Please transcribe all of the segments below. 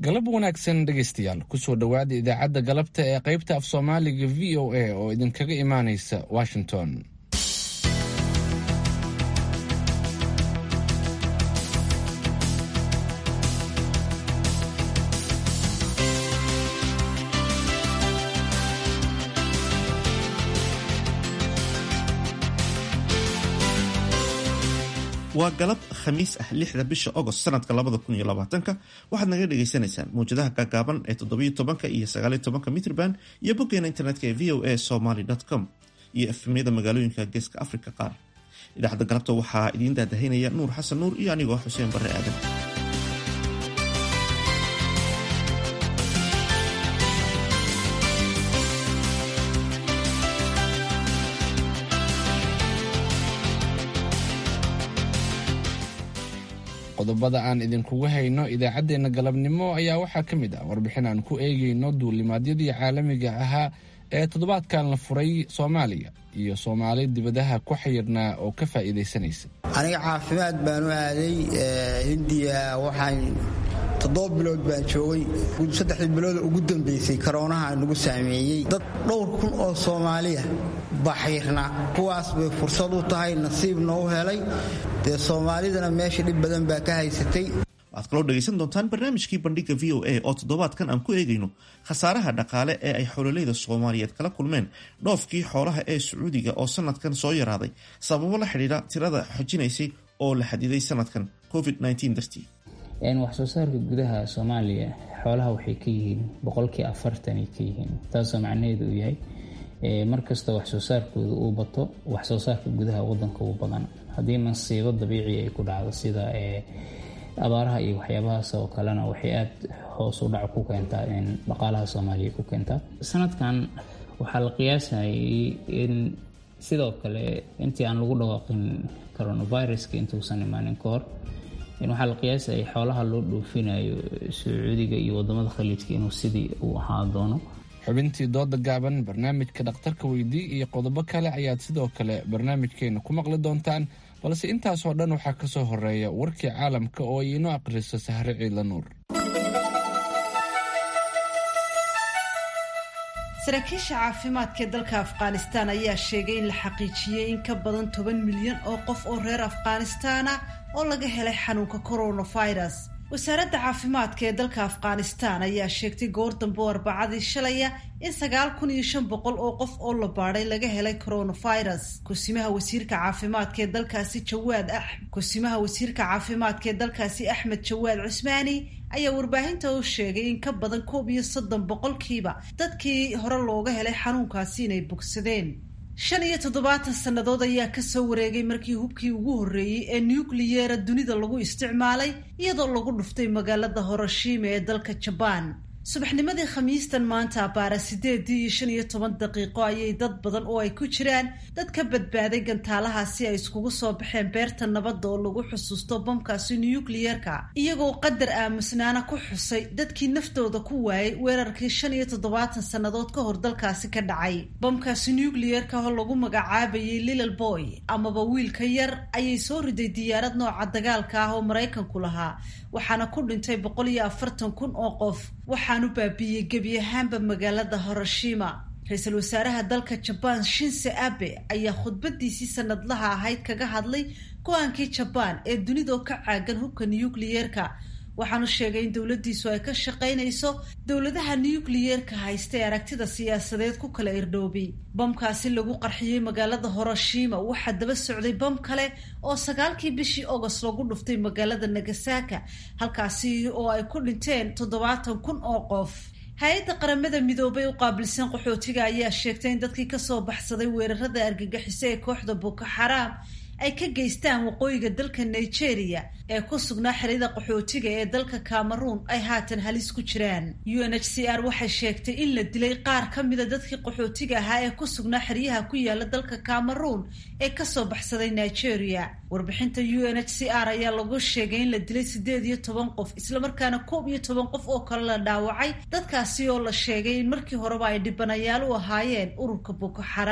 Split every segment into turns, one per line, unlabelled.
galab wanaagsan dhegaystayaal kusoo dhowaada idaacadda galabta ee qaybta af soomaaliga v o a oo idinkaga imaanaysa washington
waa galab khamiis ah lixda bisha agost sanadka labada kun iyo labaatanka waxaad naga dhagaysanaysaan mawjadaha gaagaaban ee toddobiyo tobanka iyo sagaaliyo tobanka mitrban iyo boggeena internetka ee v o a somaly com iyo efmyada magaalooyinka geeska africa qaar idaacadda galabta waxaa idiin daadahaynaya nuur xasan nuur iyo anigoo xuseen barre aadan
qodobada aan idinkugu hayno idaacaddeenna galabnimo ayaa waxaa ka mid ah warbixin aan ku eegayno duulimaadyadii caalamiga ahaa ee toddobaadkan la furay soomaaliya iyo soomaali dibadaha ku xayirnaa oo ka faa'iidaysanaysa
aniga caafimaad baan u aaday hindiya waxaan toddoba bilood baan joogay saddexdii bilooda ugu dambaysay karoonaha nagu saameeyey dad dhowr kun oo soomaaliya baxirna kuwaas bay fursad u tahay nasiibna u helay dee soomaalidana meesha dhib badan baa ka haysatay
waxaad kaloo dhegaysan doontaan barnaamijkii bandhiga v o a oo toddobaadkan aan ku eegayno khasaaraha dhaqaale ee ay xololeyda soomaaliyeed kala kulmeen dhoofkii xoolaha ee sacuudiga oo sanadkan soo yaraaday sababo la xidhiidha tirada xojinaysay oo la xadiday sanadkan covid dartii
wax soo saarka gudaha soomaaliya xoolaha waxay ka yihiin boqolkii afartanay ka yihiin taasoo macnaheedu uu yahay markastoo wax soo saarkooda uu bato wax soo saarka gudaha wadanka uu badan haddii masiibo dabiici ay ku dhacdo sida abaaraha iyo waxyaabahaas oo kalena waxay aada hoos u dhac ku keentaa in dhaqaalaha soomaaliya ku keentaa sanadkan waxaa la qiyaasayay in sidoo kale intii aan lagu dhawaaqin coronaviruska intuusan imaanin ka hor waxaa la qiyaasayay xoolaha loo dhoofinayo sacuudiga iyo wadamada khaliijka inuu sidii uu ahaa doono
xubintii dooda gaaban barnaamijka dhakhtarka weydii iyo qodobo kale ayaad sidoo kale barnaamijkeena ku maqli doontaan balse intaasoo dhan waxaa ka soo horeeya warkii caalamka oo ay inoo akhriso sahre ciidla nuur
saraakiisha caafimaadka ee dalka afghanistaan ayaa sheegay in la xaqiijiyey in ka badan toban milyan oo qof oo reer afghanistaana oo laga helay xanuunka coronavirus wasaaradda caafimaadka ee dalka afghanistaan ayaa sheegtay goor dambe oo arbacadii shalaya in sagaal kun iyo shan boqol oo qof oo la baadhay laga helay coronavirus kusimaha wasiirka caafimaadka ee dalkaasi jawaad a kusimaha wasiirka caafimaadka ee dalkaasi axmed jawaad cusmaani ayaa warbaahinta u sheegay in ka badan koob iyo soddon boqolkiiba dadkii hore looga helay xanuunkaasi inay bogsadeen shan iyo toddobaatan sannadood ayaa kasoo wareegay markii hubkii ugu horreeyey ee nukliyera dunida lagu isticmaalay iyadoo lagu dhuftay magaalada horoshima ee dalka jabaan subaxnimadii khamiistan maanta abaara sideedii iyo shan iyo toban daqiiqo ayay dad badan oo ay ku jiraan dad ka badbaaday gantaalahaasi ay iskugu soo baxeen beerta nabadda oo lagu xusuusto bamkaasi nukliyerka iyagoo qadar aamusnaana ku xusay dadkii naftooda ku waayay weerarkii shan iyo toddobaatan sannadood ka hor dalkaasi ka dhacay bamkaasi nukliyerka oo lagu magacaabayay lilal boy amaba wiilka yar ayay soo riday diyaarad nooca dagaalka ah oo maraykanku lahaa waxaana ku dhintay boqol iyo afartan kun oo qof waxaanu baabiiyey gebi ahaanba magaalada horoshima ra-iisul wasaaraha dalka jabaan shinse abe ayaa khudbadiisii sanadlaha ahayd kaga hadlay go-aankii jabaan ee dunidoo ka caagan hubka nukliyerka waxaanu sheegay in dowladdiisu ay ka shaqaynayso dowladaha nukliyerka haysta ee aragtida siyaasadeed ku kala irdhoobay bamkaasi lagu qarxiyey magaalada horoshima waxaa daba socday bam kale oo sagaalkii bishii agost lagu dhuftay magaalada nagasaka halkaasi oo ay ku dhinteen toddobaatan kun oo qof hay-adda qaramada midoobay u qaabilsan qaxootiga ayaa sheegtay in dadkii kasoo baxsaday weerarada argagixiso ee kooxda boko xaraam ay ka geystaan waqooyiga dalka nigeria ee ku sugnaa xerida qaxootiga ee dalka cameroon ay haatan halis ku jiraan u n h c r waxay sheegtay in la dilay qaar ka mida dadkii qaxootiga ahaa ee ku sugnaa xeryaha ku yaala dalka cameroon ee kasoo baxsaday nigeria warbixinta u n h c r ayaa lagu sheegay in la dilay siddeed iyo toban qof islamarkaana koob iyo toban qof oo kale la dhaawacay dadkaasi oo la sheegay in markii horeba ay dhibanayaal u ahaayeen ururka boko xaraam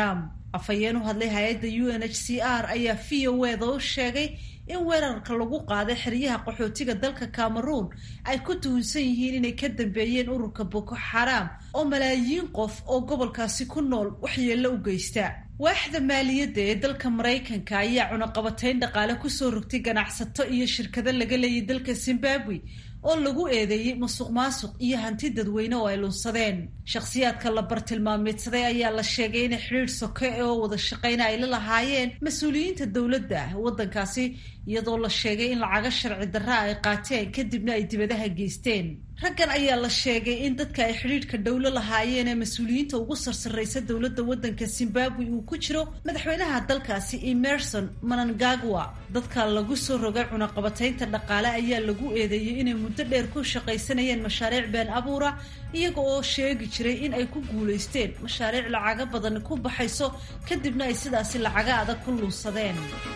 afhayeen u hadlay hay-adda u n h c r ayaa v o eda u sheegay in weerarka lagu qaaday xeryaha qaxootiga dalka cameroon ay ku tuhunsan yihiin inay ka dambeeyeen ururka boko xaraam oo malaayiin qof oo gobolkaasi ku nool waxyeello u geysta waaxda maaliyadda ee dalka maraykanka ayaa cunaqabatayn dhaqaale kusoo rogtay ganacsato iyo shirkado laga leeyay dalka zimbabwe oo lagu eedeeyey musuq maasuq iyo hanti dadweyne oo ay lunsadeen shakhsiyaadka la bartilmaameedsaday ayaa la sheegay inay xidhiidh soke oo wada shaqayna ay la lahaayeen mas-uuliyiinta dowladda waddankaasi iyadoo la sheegay in lacaga sharci darra ay qaateen kadibna ay dibadaha geysteen raggan ayaa la sheegay in dadka ay xidhiidhka dhowlo lahaayeen ee mas-uuliyiinta ugu sarsarraysa dowladda waddanka zimbabwe uu ku jiro madaxweynaha dalkaasi emerson manangagwa dadka lagu soo rogay cunaqabataynta dhaqaale ayaa lagu eedeeyey inay muddo dheer ku shaqaysanayeen mashaariic been abuura iyaga oo sheegi jiray in ay ku guulaysteen mashaariic lacaga badan ku baxayso kadibna ay sidaasi lacaga adag ku luunsadeen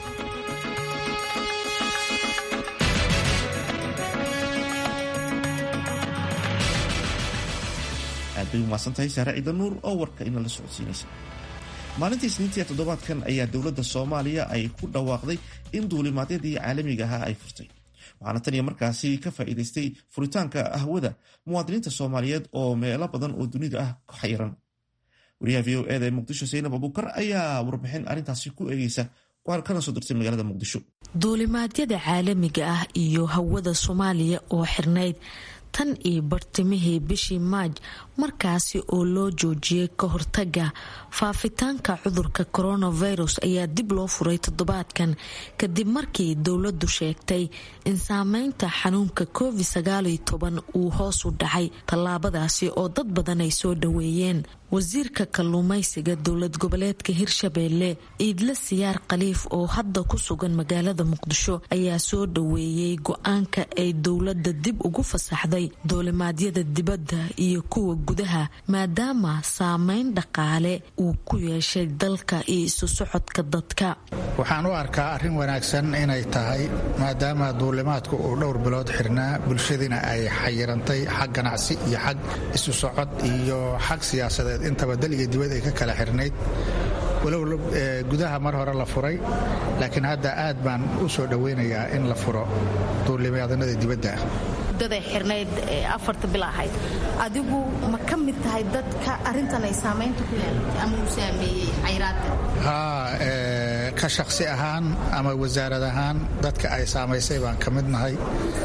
aad bay umahadsantahay saare ciida nuur oo warka inala socodsiinaysa maalintii isniintii toddobaadkan ayaa dowladda soomaaliya ay ku dhawaaqday in duulimaadyadii caalamiga ahaa ay furtay waxaana tan iyo markaasi ka faa'iidaystay furitaanka ahwada muwaadiniinta soomaaliyeed oo meelo badan oo dunida ah ku xayiran wariyaha v o eda ee muqdisho saynab abuukar ayaa warbixin arrintaasi ku eegeysa kana soo dirtay magaalada muqdisho
duulimaadyada caalamiga ah iyo hawada soomaaliya oo xirnayd tan iyo bartimihii bishii maaj markaasi oo loo joojiyey ka hortaga faafitaanka cudurka coronavirus ayaa dib loo furay toddobaadkan kadib markii dowladdu sheegtay in saameynta xanuunka covid uu hoos u dhacay tallaabadaasi oo dad badan ay soo dhaweeyeen wasiirka kalluumaysiga dowlad goboleedka hirshabeelle iidle siyaar khaliif oo hadda ku sugan magaalada muqdisho ayaa soo dhaweeyey go-aanka ay dowladda dib ugu fasaxday duulimaadyada dibadda iyo kuwa gudaha maadaama saameyn dhaqaale uu ku yeeshay dalka iyo isu socodka dadka
waxaan u arkaa arrin wanaagsan inay tahay maadaama duulimaadku uu dhowr bilood xirnaa bulshadiina ay xayirantay xag ganacsi iyo xag isu socod iyo xag siyaasadeed intaba dal iyo dibad ay ka kala xirnayd walow gudaha mar hore la furay laakiin hadda aad baan u soo dhoweynayaa in la furo duulimaadanada dibadda
mudaday xirnayd afarta bil ahayd adigu ma ka mid tahay dadka arintan ay saamaynta ku yeelatay ama uu saameeyey khayraadka
haa ka shakhsi ahaan ama wasaarad ahaan dadka ay saamaysay baan ka mid nahay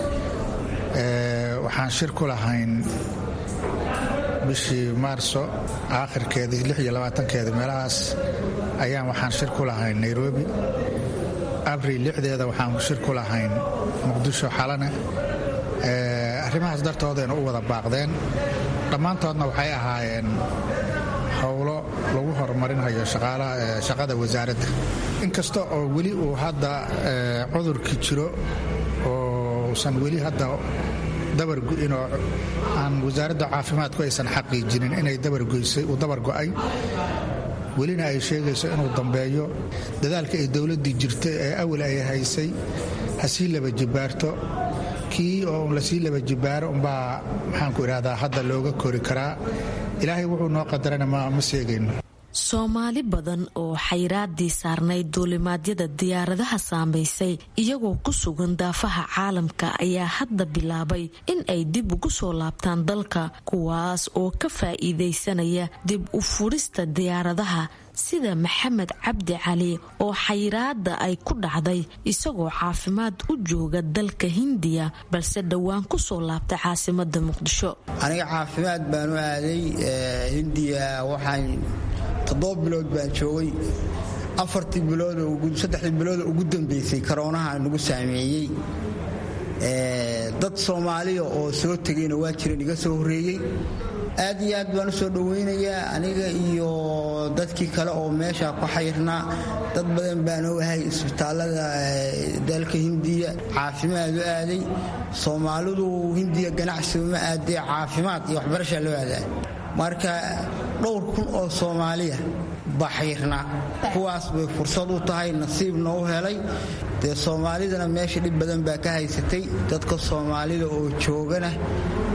waxaan shir ku lahayn bishii maarso aakhirkeedii keedi meelahaas ayaan waxaan shir ku lahayn nairobi abril lixdeeda waxaan shir ku lahayn muqdisho xalane arrimahaas dartoodayna u wada baaqdeen dhammaantoodna waxay ahaayeen howlo lagu horumarinayo shaqada wasaaradda inkasta oo weli uu hadda cudurki jiro oo usan weli hadda dabargo'inoo aan wasaaradda caafimaadku aysan xaqiijinin inay uu dabar go'ay welina ay sheegayso inuu dambeeyo dadaalka ay dowladdii jirtay ee awal ay haysay ha sii laba jibaarto kii oo lasii laba jibaaro umbaa maxaanku idhahdaa hadda looga kori karaa ilaahay wuxuu noo qadarana ma seegayno
soomaali badan oo xayraadii saarnayd duulimaadyada diyaaradaha saamaysay iyagoo ku sugan daafaha caalamka ayaa hadda bilaabay in ay dib ugu soo laabtaan dalka kuwaas oo ka faa'iidaysanaya dib u furista diyaaradaha sida maxamed cabdi cali oo xayiraada ay ku dhacday isagoo caafimaad u jooga dalka hindiya balse dhowaan ku soo laabtay caasimada muqdisho
aniga caafimaad baan u aaday hindiya waxaan toddoba bilood baan joogay afartii biloodsaddexdii bilood ugu dambeysay karoonaha nagu saameeyey dad soomaaliya oo soo tegayna waa jiran iga soo horreeyey aad iyo aad baan u soo dhowaynayaa aniga iyo dadkii kale oo meesha ku xayrnaa dad badan baan ogahay isbitaallada dalka hindiya caafimaad u aaday soomaalidu hindiya ganacsiga ma aadee caafimaad iyo waxbarashaa loo aadaa marka dhowr kun oo soomaaliya baa xayrnaa kuwaas bay fursad u tahay nasiibna u helay dee soomaalidana meesha dhib badan baa ka haysatay dadka soomaalida oo joogana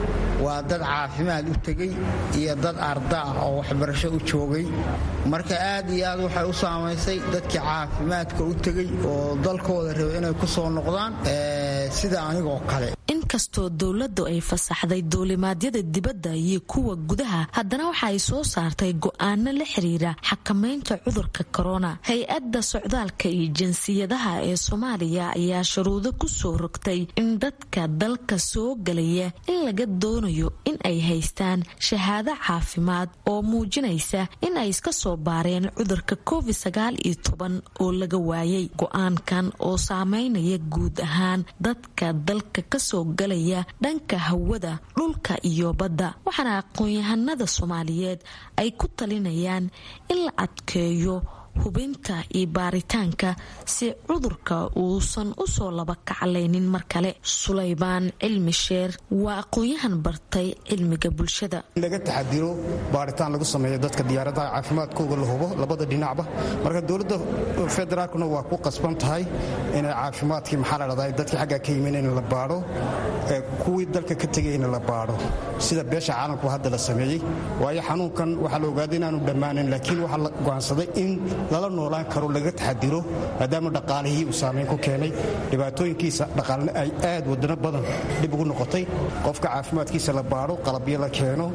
waa dad caafimaad u tegey iyo dad arda ah oo waxbarasho u joogay marka aad iyo aad waxay u saamaysay dadkii caafimaadka u tegey oo dalkooda raba inay ku soo noqdaan sida anigoo kale
inkastoo dowladdu ay fasaxday duulimaadyada dibadda iyo kuwa gudaha haddana waxa ay soo saartay go'aano la xiriira xakamaynta cudurka korona hay-adda socdaalka iyo jinsiyadaha ee soomaaliya ayaa shuruudo ku soo rogtay in dadka dalka soo galaya in laga doonayo in ay haystaan shahaado caafimaad oo muujinaysa in ay iska soo baareen cudurka covid sagaal iyo toban oo laga waayay go-aankan oo saameynaya guud ahaan dadka dalka kasoo galaya dhanka hawada dhulka iyo badda waxaana aqoon-yahanada soomaaliyeed ay ku talinayaan in la adkeeyo hubinta iyo baaritaanka si cudurka uusan usoo laba kaclaynin mar kale sulaymaan cilmi sheer waa aqoon-yahan bartay cilmiga bulshada
in laga taxadiro baaritaan lagu sameeyo dadka diyaaradaha caafimaadkooga la hubo labada dhinacba marka dowladda federaalkuna waa ku qasban tahay inay caafimaadkii maxaa la dhahdaa dadkii xaggaa ka yimin in la baadho kuwii dalka ka tegayna la baadho sida beesha caalamku hadda la sameeyey waayo xanuunkan waxaa la ogaaday inaanu dhammaanin laakiin waxaa la go'aansaday in lala noolaan karo laga taxadiro maadaama dhaqaalihii uu saamayn ku keenay dhibaatooyinkiisa dhaqaalna ay aad wadano badan dhib ugu noqotay qofka caafimaadkiisa la baadho qalabyo la keeno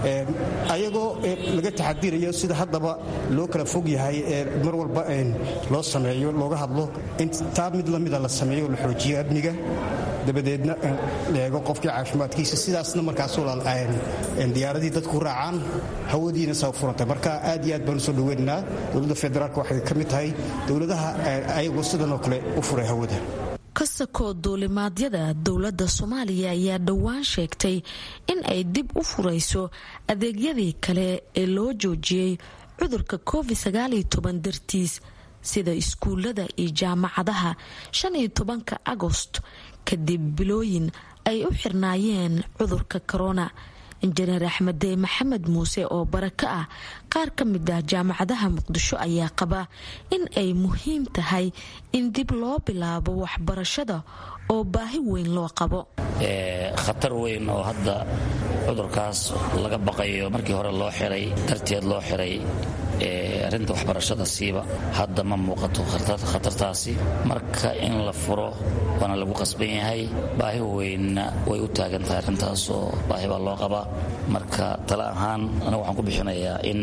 ayagoo laga taxadirayo sida haddaba loo kala fog yahay ee mar walba loo sameeyo looga hadlo in taa mid lamida la sameeyo la xoojiyo amniga dabadeedna leego qofkii caafimaadkiisa sidaasna markaas diyaaradii dadku raacaan hawadiina saa furantay marka aad iyo aad baan usoo dhaweynaynaa dowladda federaalk waxay ka mid tahay dowladaha ayagoo sidanoo kale u furay hawada
kasakoo duulimaadyada dowladda soomaaliya ayaa dhowaan sheegtay in ay dib u furayso adeegyadii kale ee loo joojiyey cudurka covid sagaaliyo toban dartiis sida iskuulada iyo jaamacadaha shan iyo tobanka agost kadib bilooyin ay u xirnaayeen cudurka korona injineer axmedee maxamed muuse oo barako ah qaar ka mid ah jaamacadaha muqdisho ayaa qaba in ay muhiim tahay in dib loo bilaabo waxbarashada oo baahi weyn loo qabo
khatar weyn oo hadda cudurkaas laga baqayo markii hore loo xiray darteed loo xiray arrinta waxbarashada siiba hadda ma muuqato khatartaasi marka in la furo waana lagu qasban yahay baahi weynna way u taagan tahay arrintaasoo baahi baa loo qabaa marka tale ahaan aniga waxaan ku bixinayaa in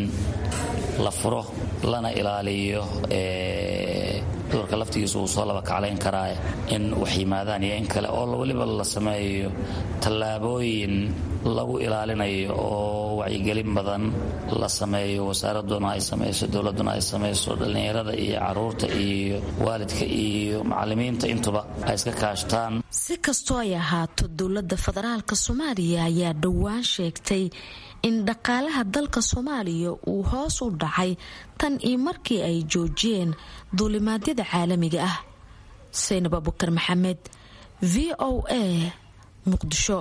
la furo lana ilaaliyo cudurka laftigiisa uu soo laba kaclayn karaa in wax yimaadaan iyo in kale oo weliba la sameeyo tallaabooyin lagu ilaalinayo oo wacyigelin badan la sameeyo wasaaraduna ay samayso dowladuna ay samayso dhallinyarada iyo caruurta iyo waalidka iyo macalimiinta intuba ay iska kaashtaan
si kastoo ay ahaato dowladda federaalk soomaaliya ayaa dhowaan sheegtay in dhaqaalaha dalka soomaaliya uu hoos u dhacay tan iyo markii ay joojiyeen duulimaadyada caalamiga ah saynab abukar maxamed v o a muqdisho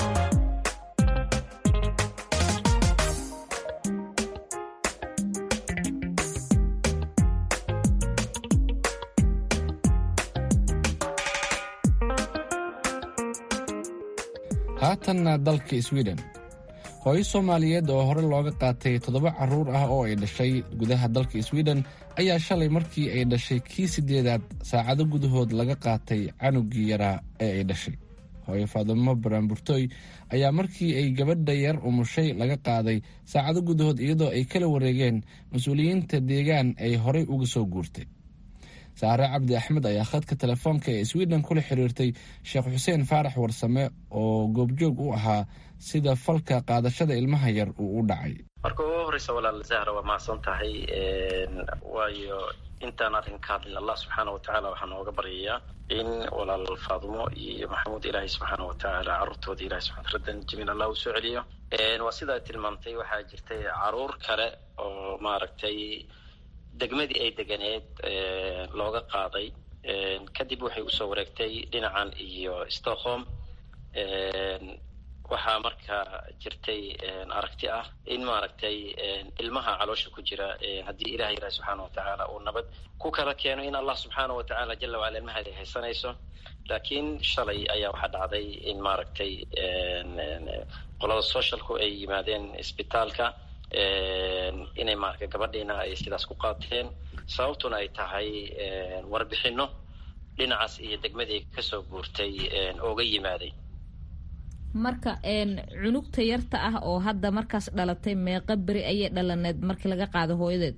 haatanna dalka sweden hooyo soomaaliyeed oo hore looga qaatay toddoba carruur ah oo ay dhashay gudaha dalka sweden ayaa shalay markii ay dhashay kii sideedaad saacado gudahood laga qaatay canugii yaraa ee ay dhashay hooyo faadimo baraanburtooy ayaa markii ay gabadha yar umushay laga qaaday saacado gudahood iyadoo ay kala wareegeen mas-uuliyiinta deegaan ay horey uga soo guurtay saare cabdi axmed ayaa khadka telefoonka ee sweden kula xiriirtay sheekh xuseen faarax warsame oo goobjoog u ahaa sida falka qaadashada ilmaha yar uu u dhacay
marka ugu horeysa walaal zahra waa mahadsan tahay waayo intaan arrin ka hadlin allah subxaana watacaala waxaa nooga baryayaa in walaal faadimo iyo maxamuud ilaahay subxaana watacaala carruurtooda ilahay subxana raddan jamiil allah uu soo celiyo waa sidaa tilmaamtay waxaa jirtay caruur kale oo maaragtay degmadii ay deganeed looga qaaday kadib waxay usoo wareegtay dhinacan iyo stockholm waxaa marka jirtay aragti ah in maaragtay ilmaha caloosha ku jira haddii ilaha ilahi subxaana watacaala uu nabad ku kala keeno in allah subxaana watacaala jala wacala ilmahaada haysanayso laakiin shalay ayaa waxaa dhacday in maaragtay qolada socialku ay yimaadeen isbitaalka inay maaragtay gabadhiina ay sidaas ku qaateen sababtuna ay tahay warbixino dhinacaas iyo degmadii kasoo guurtay ooga yimaaday
marka cunugta yarta ah oo hadda markaas dhalatay meeqa beri ayay dhalaneed markii laga qaado hooyadeed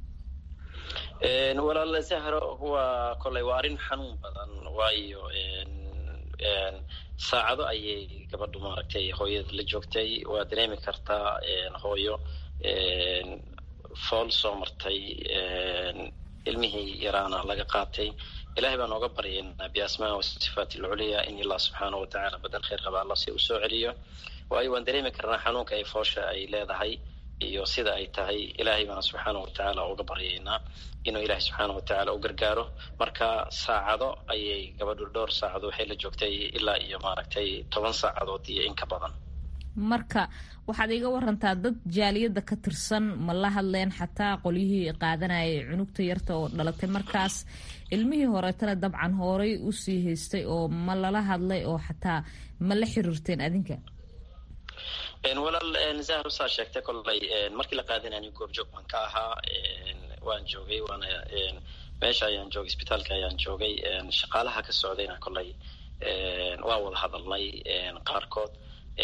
walaal zahro waa koley waa arrin xanuun badan waayo saacado ayay gabadhu maaragtay hooyada la joogtay waa dareemi kartaa hooyo fool soo martay ilmihii yaraana laga qaatay ilahay baan ooga baryaynaa biasmaa wasifaat alculiya in allah subxaana watacaala badal khayr qaba alla si uu soo celiyo waayo waan dareemi karnaa xanuunka ay foosha ay leedahay iyo sida ay tahay ilaahay baan subxaana watacaala uga baryaynaa inuu ilaahay subxaana watacaala u gargaaro marka saacado ayay gabadhu dhowr saacado waxay la joogtay ilaa iyo maaragtay toban saacadood iyo in ka badan
marka waxaad iga warantaa dad jaaliyadda ka tirsan ma la hadleen xataa qolyihii qaadanayay cunugta yarta oo dhalatay markaas ilmihii horeetana dabcan horay usii haystay oo ma lala hadlay oo xataa ma la xiriirteen adinka
walaal zahro saa sheegtay kolley markii la qaadanayay goobjoog baan ka ahaa waan joogay waana meesha ayaan joogay isbitaalka ayaan joogay shaqaalaha ka socdayna kolley waa wada hadalnay qaarkood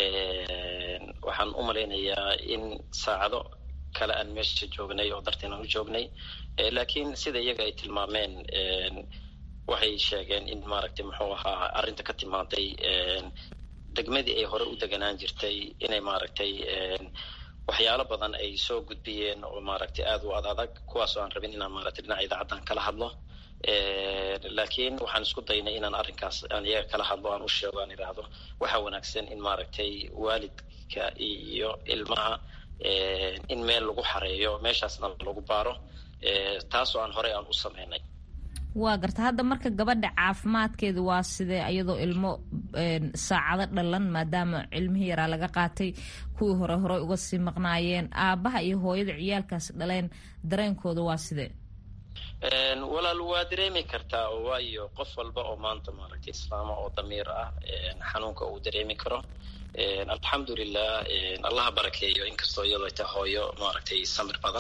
waxaan u malaynayaa in saacado kale aan meesha joognay oo darteen aan u joognay laakiin sida iyaga ay tilmaameen waxay sheegeen in maaragtay muxuu ahaa arrinta ka timaaday degmadii ay hore u deganaan jirtay inay maaragtay waxyaalo badan ay soo gudbiyeen oo maaragtay aada u ad adag kuwaasoo aan rabin inaan maaragtay dhinaca idaacaddan kala hadlo laakiin waxaan isku daynay inaan arrinkaas aan iyaga kala hadlo aan u sheego aan idhaahdo waxaa wanaagsan in maaragtay waalidka iyo ilmaha in meel lagu xareeyo meeshaasna lagu baaro taasoo aan horey aan u sameynay
waa garta hadda marka gabadha caafimaadkeeda waa sidee iyadoo ilmo saacado dhalan maadaama cilmihii yaraa laga qaatay kuwii hore horey uga sii maqnaayeen aabaha iyo hooyada ciyaalkaas dhaleen dareenkooda waa sidee
walaal waa dareemi kartaa waayo qof walba oo maanta maaragtay islaama oo damiir ah xanuunka uu dareemi karo alxamdulilah allaha barakeeyo inkastoo iyadoo ta hooyo maaragtay samir badan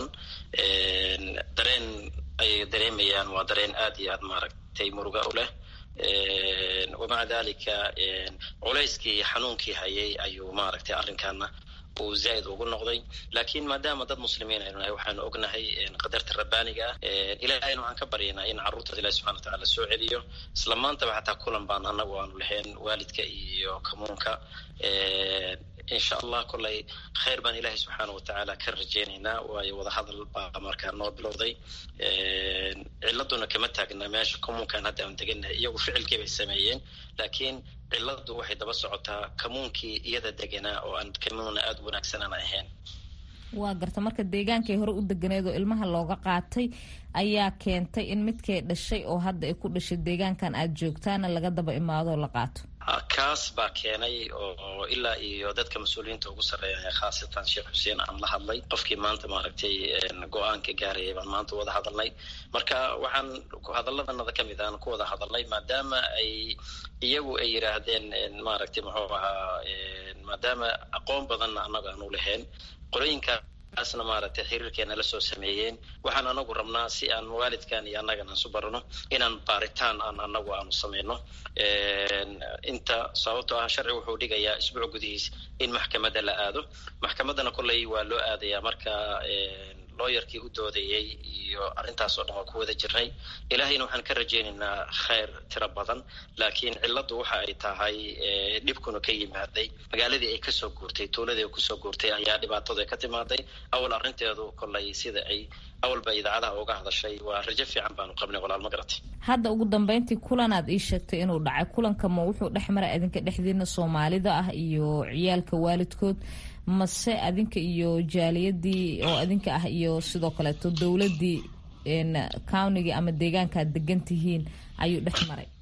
dareen ay dareemayaan waa dareen aada iyo aad maaragtay muruga u leh wamaca dalika culayskii xanuunkii hayay ayuu maaragtay arrinkaana uu zaaid ugu noqday laakiin maadaama dad muslimiin aynu nahay waxaanu ognahay qadarta rabbaaniga ah ilahayna waxaan ka baryaynaa in carruurtaas ilahi subxana watacala soo celiyo isla maantaba xataa kulan baan anagu aanu lahayn waalidka iyo kamuunka insha allah kolley khayr baan ilaahay subxaana watacaala ka rajeynaynaa waayo wadahadal baa markaa noo bilowday ciladuna kama taagna meesha kamuunkan hadda aan degannahay iyagu ficilkii bay sameeyeen laakiin ciladu waxay daba socotaa kamuunkii iyada deganaa oo aan kamuuna aada wanaagsanaan ahayn
waa garta marka deegaankay hore u deganeed oo ilmaha looga qaatay ayaa keentay in midkay dhashay oo hadda ay ku dhashay deegaankan aada joogtaana laga daba imaado oo la qaato
kaas baa keenay oo ilaa iyo dadka mas-uuliyiinta ugu sarreeya khaasatan sheekh xuseen aan la hadlay qofkii maanta maaragtay go-aanka gaarayay baan maanta wada hadalnay marka waxaan hadalladanada ka mid aan ku wada hadalnay maadaama ay iyagu ay yidhaahdeen maaragtay muxuu ahaa maadaama aqoon badanna annaga aanu lahayn qolooyinkaasna maaragtay xiriirkeena la soo sameeyeen waxaan anagu rabnaa si aan waalidkan iyo annagan aan su barano inaan baaritaan aan anagu aanu sameyno inta sababtoo ah sharci wuxuu dhigayaa isbuuc gudihiis in maxkamadda la aado maxkamaddana kolley waa loo aadayaa marka looyarkii u doodayey iyo arrintaas oo dhan waa ku wada jirnay ilaahayna waxaan ka rajaynaynaa khayr tiro badan laakiin cilladdu waxa ay tahay dhibkuna ka yimaaday magaaladii ay kasoo guurtay tuuladii ay kusoo guurtay ayaa dhibaatadu ay ka timaaday awal arrinteedu kolley sida ay awalba idaacadaha uga hadashay waa rajo fiican baanu qabnay walaal ma garatay
hadda ugu dambeyntii kulanaad ii sheegtay inuu dhacay kulanka ma wuxuu dhex maray adinka dhexdiina soomaalida ah iyo ciyaalka waalidkood mase adinka iyo jaaliyadii oo adinka ah iyo sidoo kaleeto dowladii counigii ama deegaanka aad degan tihiin ayuu dhex maray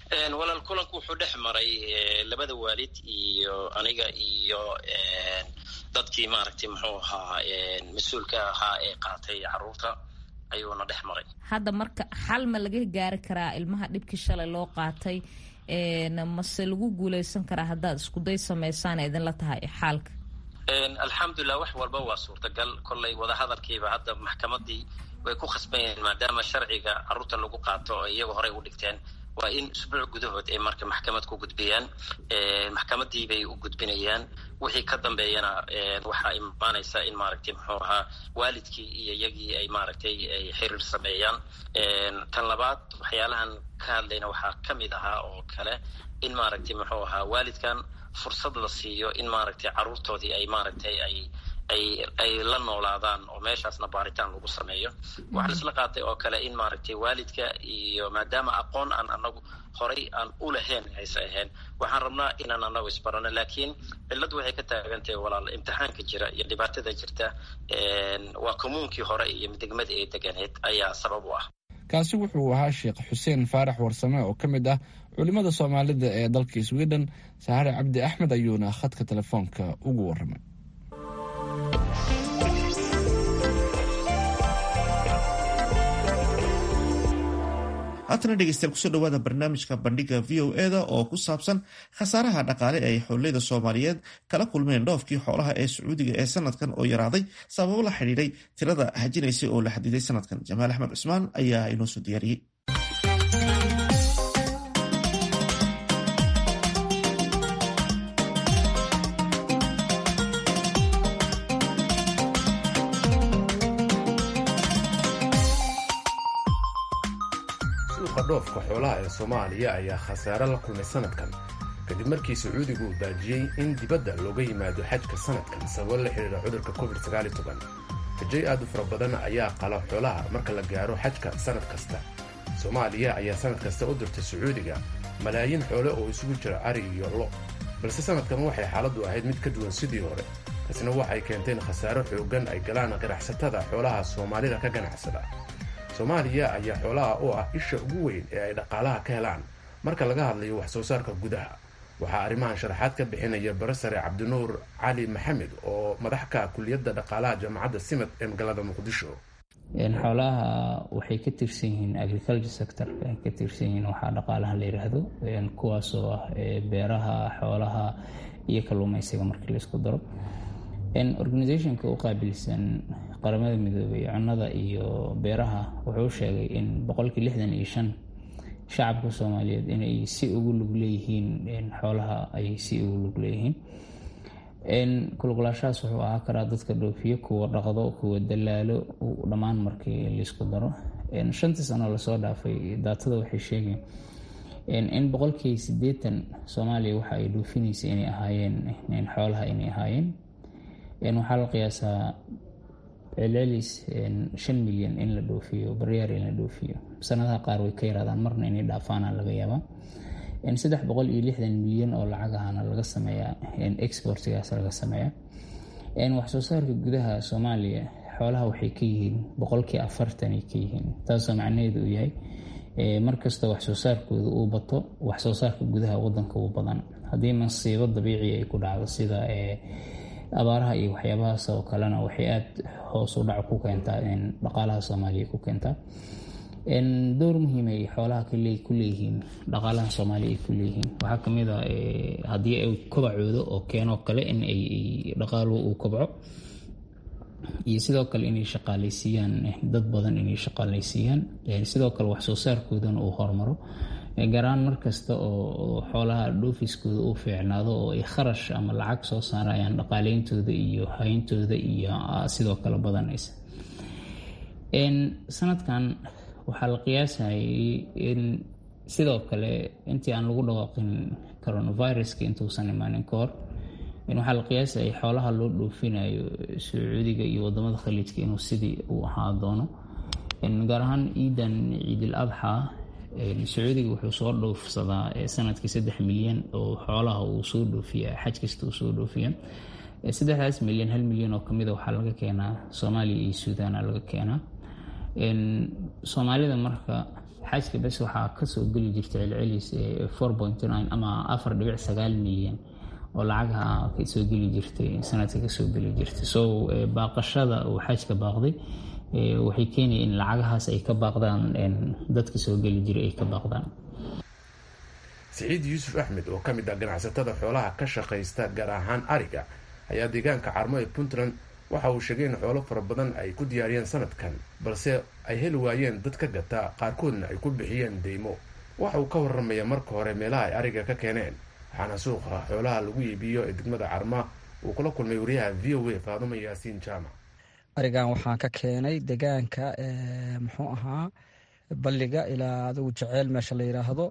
walaal kulanku wuxuu dhex maray labada waalid iyo aniga iyo dadkii maaragtay muxuu ahaa mas-uulka ahaa ee qaatay caruurta ayuuna dhex maray
hadda marka xal ma laga gaari karaa ilmaha dhibkii shalay loo qaatay mase lagu guuleysan karaa haddaad iskuday samaysaan idinla tahay xaalka
alxamdulilah wax walba waa suurtagal kollay wadahadalkiiba hadda maxkamadii way ku khasban yihiin maadaama sharciga caruurta lagu qaato oo iyaga horey u dhigteen waa in usbuuc gudahood ay marka maxkamad ku gudbiyaan maxkamadii bay u gudbinayaan wixii ka dambeeyana waxaa imaanaysa in maaragtay muxuu ahaa waalidkii iyo iyagii ay maaragtay ay xiriir sameeyaan tan labaad waxyaalahan ka hadlayna waxaa ka mid ahaa oo kale in maaragtay muxuu ahaa waalidkan fursad la siiyo in maaragtay caruurtoodii ay maaragtay ay ay ay la noolaadaan oo meeshaasna baaritaan lagu sameeyo waxaa laisla qaatay oo kale in maaragtay waalidka iyo maadaama aqoon aan anagu horay aan u lahayn hayse ahayn waxaan rabnaa inaan anagu isbarano laakiin cilladdu waxay ka taagantahay walaal imtixaanka jira iyo dhibaatada jirta waa kommuunkii hore iyo degmadii ay deganeed ayaa sabab u ah
kaasi wuxuu ahaa sheekh xuseen faarax warsame oo ka mid ah culimmada soomaalida ee dalka sweden saxare cabdi axmed ayuuna khadka telefoonka ugu warramay
haatana dhegeystayaal kusoo dhawaada barnaamijka bandhiga v o eda oo ku saabsan khasaaraha dhaqaale ay xoolleyda soomaaliyeed kala kulmeen dhoofkii xoolaha ee sacuudiga ee sanadkan oo yaraaday sababo la xidhiidhay tirada hajinaysay oo la xadiday sanadkan jamaal axmed cusmaan ayaa inoo soo diyaariyey
suuqa dhoofka xoolaha ee soomaaliya ayaa khasaare la kulmay sanadkan kadib markii sacuudigu uu baajiyey in dibadda looga yimaado xajka sanadkan sababo la xidhiira cudurka covid rajay aad u fara badan ayaa qala xoolaha marka la gaaro xajka sanad kasta soomaaliya ayaa sanad kasta u dirtay sacuudiga malaayiin xoole oo isugu jira ari iyo lo balse sanadkan waxay xaaladdu ahayd mid ka duwan sidii hore taasina waxay keentay in khasaaro xooggan ay galaan ganacsatada xoolaha soomaalida ka ganacsada soomaaliya ayaa xoolaha u ah isha ugu weyn ee ay dhaqaalaha ka helaan marka laga hadlayo wax soo saarka gudaha waxaa arrimahan sharaxaad ka bixinaya barasare cabdinuur cali maxamed oo madax ka kuliyadda dhaqaalaha jaamacadda simad ee magaalada muqdisho
xoolaha waxay ka tirsan yihiin agriculture sector ay ka tirsan yihiin waxaa dhaqaalaha la yiraahdo kuwaasoo ah beeraha xoolaha iyo kalluumeysiga markii laisku daro organisationka u qaabilsan qaramada midoobay cunnada iyo beeraha wuxuu sheegay in boqolkii lixdan iyo shan shacabka soomaaliyeed inay si ugu lug leeyihiin xoolaha ay si ugu lug leeyihiin kulgulaashahaas wuxuu ahaa karaa dadka dhoofiyo kuwa dhaqdo kuwa dalaalo dhammaan markii laisku daro shantii sano lasoo dhaafay daatada waxay sheegeen in boqolkii sideetan soomaaliya waxa ay dhoofinaysa inay ahaayeen xoolaha inay ahaayeen waxaa la qiyaasaa celcelis shan milyan in la dhoofiyo baryaar in la dhoofiyo sanadaha qaar way ka yaraadaan marna inay dhaafaana laga yaabaa saddex boqol iyo lixdan milyan oo lacag ahana laga sameeyaa exportigaas laga sameeyaa waxsoo saarka gudaha soomaaliya xoolaha waxay ka yihiin boqolkii afartanay ka yihiin taasoo macnaheedu uu yahay markastoo waxsoo saarkooda uu bato waxsoo saarka gudaha wadanka uu badan haddii masiibo dabiici ay ku dhacdo sida abaaraha iyo waxyaabahaas oo kalena waxay aada hoos u dhac ku keentaa dhaqaalaha soomaaliya ku keentaa door muhiim ay xoolaha ku leeyihiin dhaqaalaha soomaaliya ay ku leeyihiin waxaa kamid a haddii ay kobacoodo oo keenoo kale in ay dhaqaaluhu uu kobco iyo sidoo kale inay shaqaaleysiiyaan dad badan inay shaqaaleysiiyaan sidoo kale waxsoo saarkoodana uu hormaro garaan markasta oo xoolaha dhoofiskooda uu fiicnaado oo ay kharash ama lacag soo saarayaan dhaqaaleyntooda iyo hayntooda iyo sidoo kale badanaysa sanadkan waxaa la qiyaasayay in sidoo kale intii aan lagu dhawaaqin coronaviruska intuusan imaanin ka hor waxaa la qiyaasayay xoolaha loo dhoofinayo sacuudiga iyo wadamada khaliijka inuu sidii uu ahaa doono gaar ahaan ciidan ciidil adxa sacuudiga wuxuu soo dhoofsadaa sanadkii saddex milyan oo xoolaha uu soo dhoofiya xaj kasta uu soo dhoofiya saddexdaas milyan hal milyan oo kamida waxaa laga keenaa soomaaliya iyo suudaana laga keenaa soomaalida marka xajka bes waxaa kasoo geli jirta celcelis four point nine ama afar dhibic sagaal milyan oo lacagaha kasoo geli jirtay sanadka kasoo geli jirtay so baaqashada uu xajka baaqday waxay keenaya in lacagahaas ay ka baaqdaan dadka soo geli jiray ay ka baaqdaan
siciid yuusuf axmed oo ka mid ah ganacsatada xoolaha ka shaqaysta gaar ahaan ariga ayaa deegaanka carmo ee puntland waxa uu sheegay in xoolo fara badan ay ku diyaariyeen sanadkan balse ay heli waayeen dad ka gata qaarkoodna ay ku bixiyeen deymo waxa uu ka waramaya marka hore meelaha ay ariga ka keeneen waxaana suuqa xoolaha lagu iibiyo ee degmada carma uu kula kulmay wariyaha v o a faadumo yaasiin jaamac
arigan waxaan ka keenay degaanka muxuu ahaa balliga ilaa adigu jeceel meesha la yidhaahdo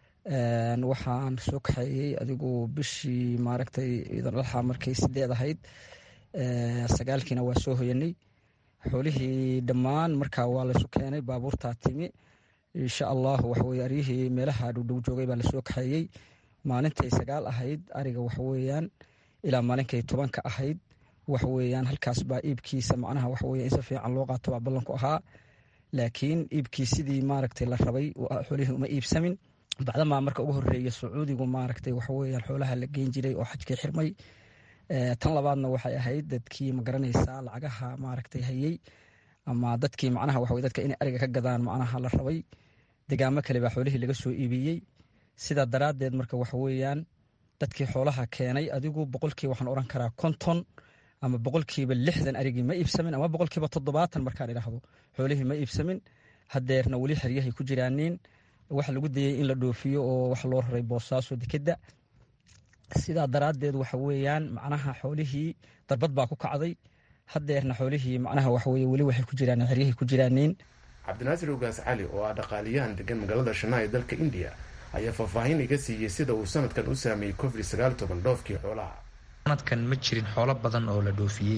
waxaan soo kaxeeyey adigu bishii maaragtay ciidan alxa markay sideed ahayd sagaalkiina waa soo hoyanay xoolihii dhammaan markaa waa laysu keenay baabuurtaa timi insha allahu waxaweye aryihii meelaha dhowdhow joogay baa lasoo kaxeeyey maalintay sagaal ahayd ariga waxaweyaan ilaa maalinkay tobanka ahayd waxaweyaan halkaas baa iibkiisa macnaha waxaweye in si fiican loo qaato baa ballanku ahaa laakiin iibkii sidii maaragtay la rabay xoolihii uma iibsamin bacdamaa marka ugu horeeya sacuudigu maaragtay waxaweyaan xoolaha la geyn jiray oo xajkii xirmay tan labaadna waxay ahayd dadkii magaranaysaa lacagaha maaragtay hayey ama dadkii macnaha waxa dadka inay ariga ka gadaan macnaha la rabay degaamo kale baa xoolihii laga soo iibiyey sidaa daraaddeed marka waxaweyaan dadkii xoolaha keenay adigu boqolkii waxaan oran karaa konton ama boqolkiiba lixdan arigii ma iibsamin ama boqolkiiba toddobaatan markaan idhaahdo xoolihii ma iibsamin hadeerna weli xeryahay ku jiraaniin waxa lagu dayey in la dhoofiyo oo wax loo raray boosaaso dekedda sidaa daraaddeed waxa weeyaan macnaha xoolihii darbad baa ku kacday hadeerna xoolihii macnaha waxaweye weli waxay ku jiraan xeryahay ku jiraaniin
cabdinaasir ogaas cali oo ah dhaqaaliyahan degan magaalada shanaa ee dalka indiya ayaa faahfaahin iga siiyey sida uu sanadkan u saameeyey covid sagaal toban dhoofkii xoolaha
sanadkan ma jirin xoolo badan oo la dhoofiyey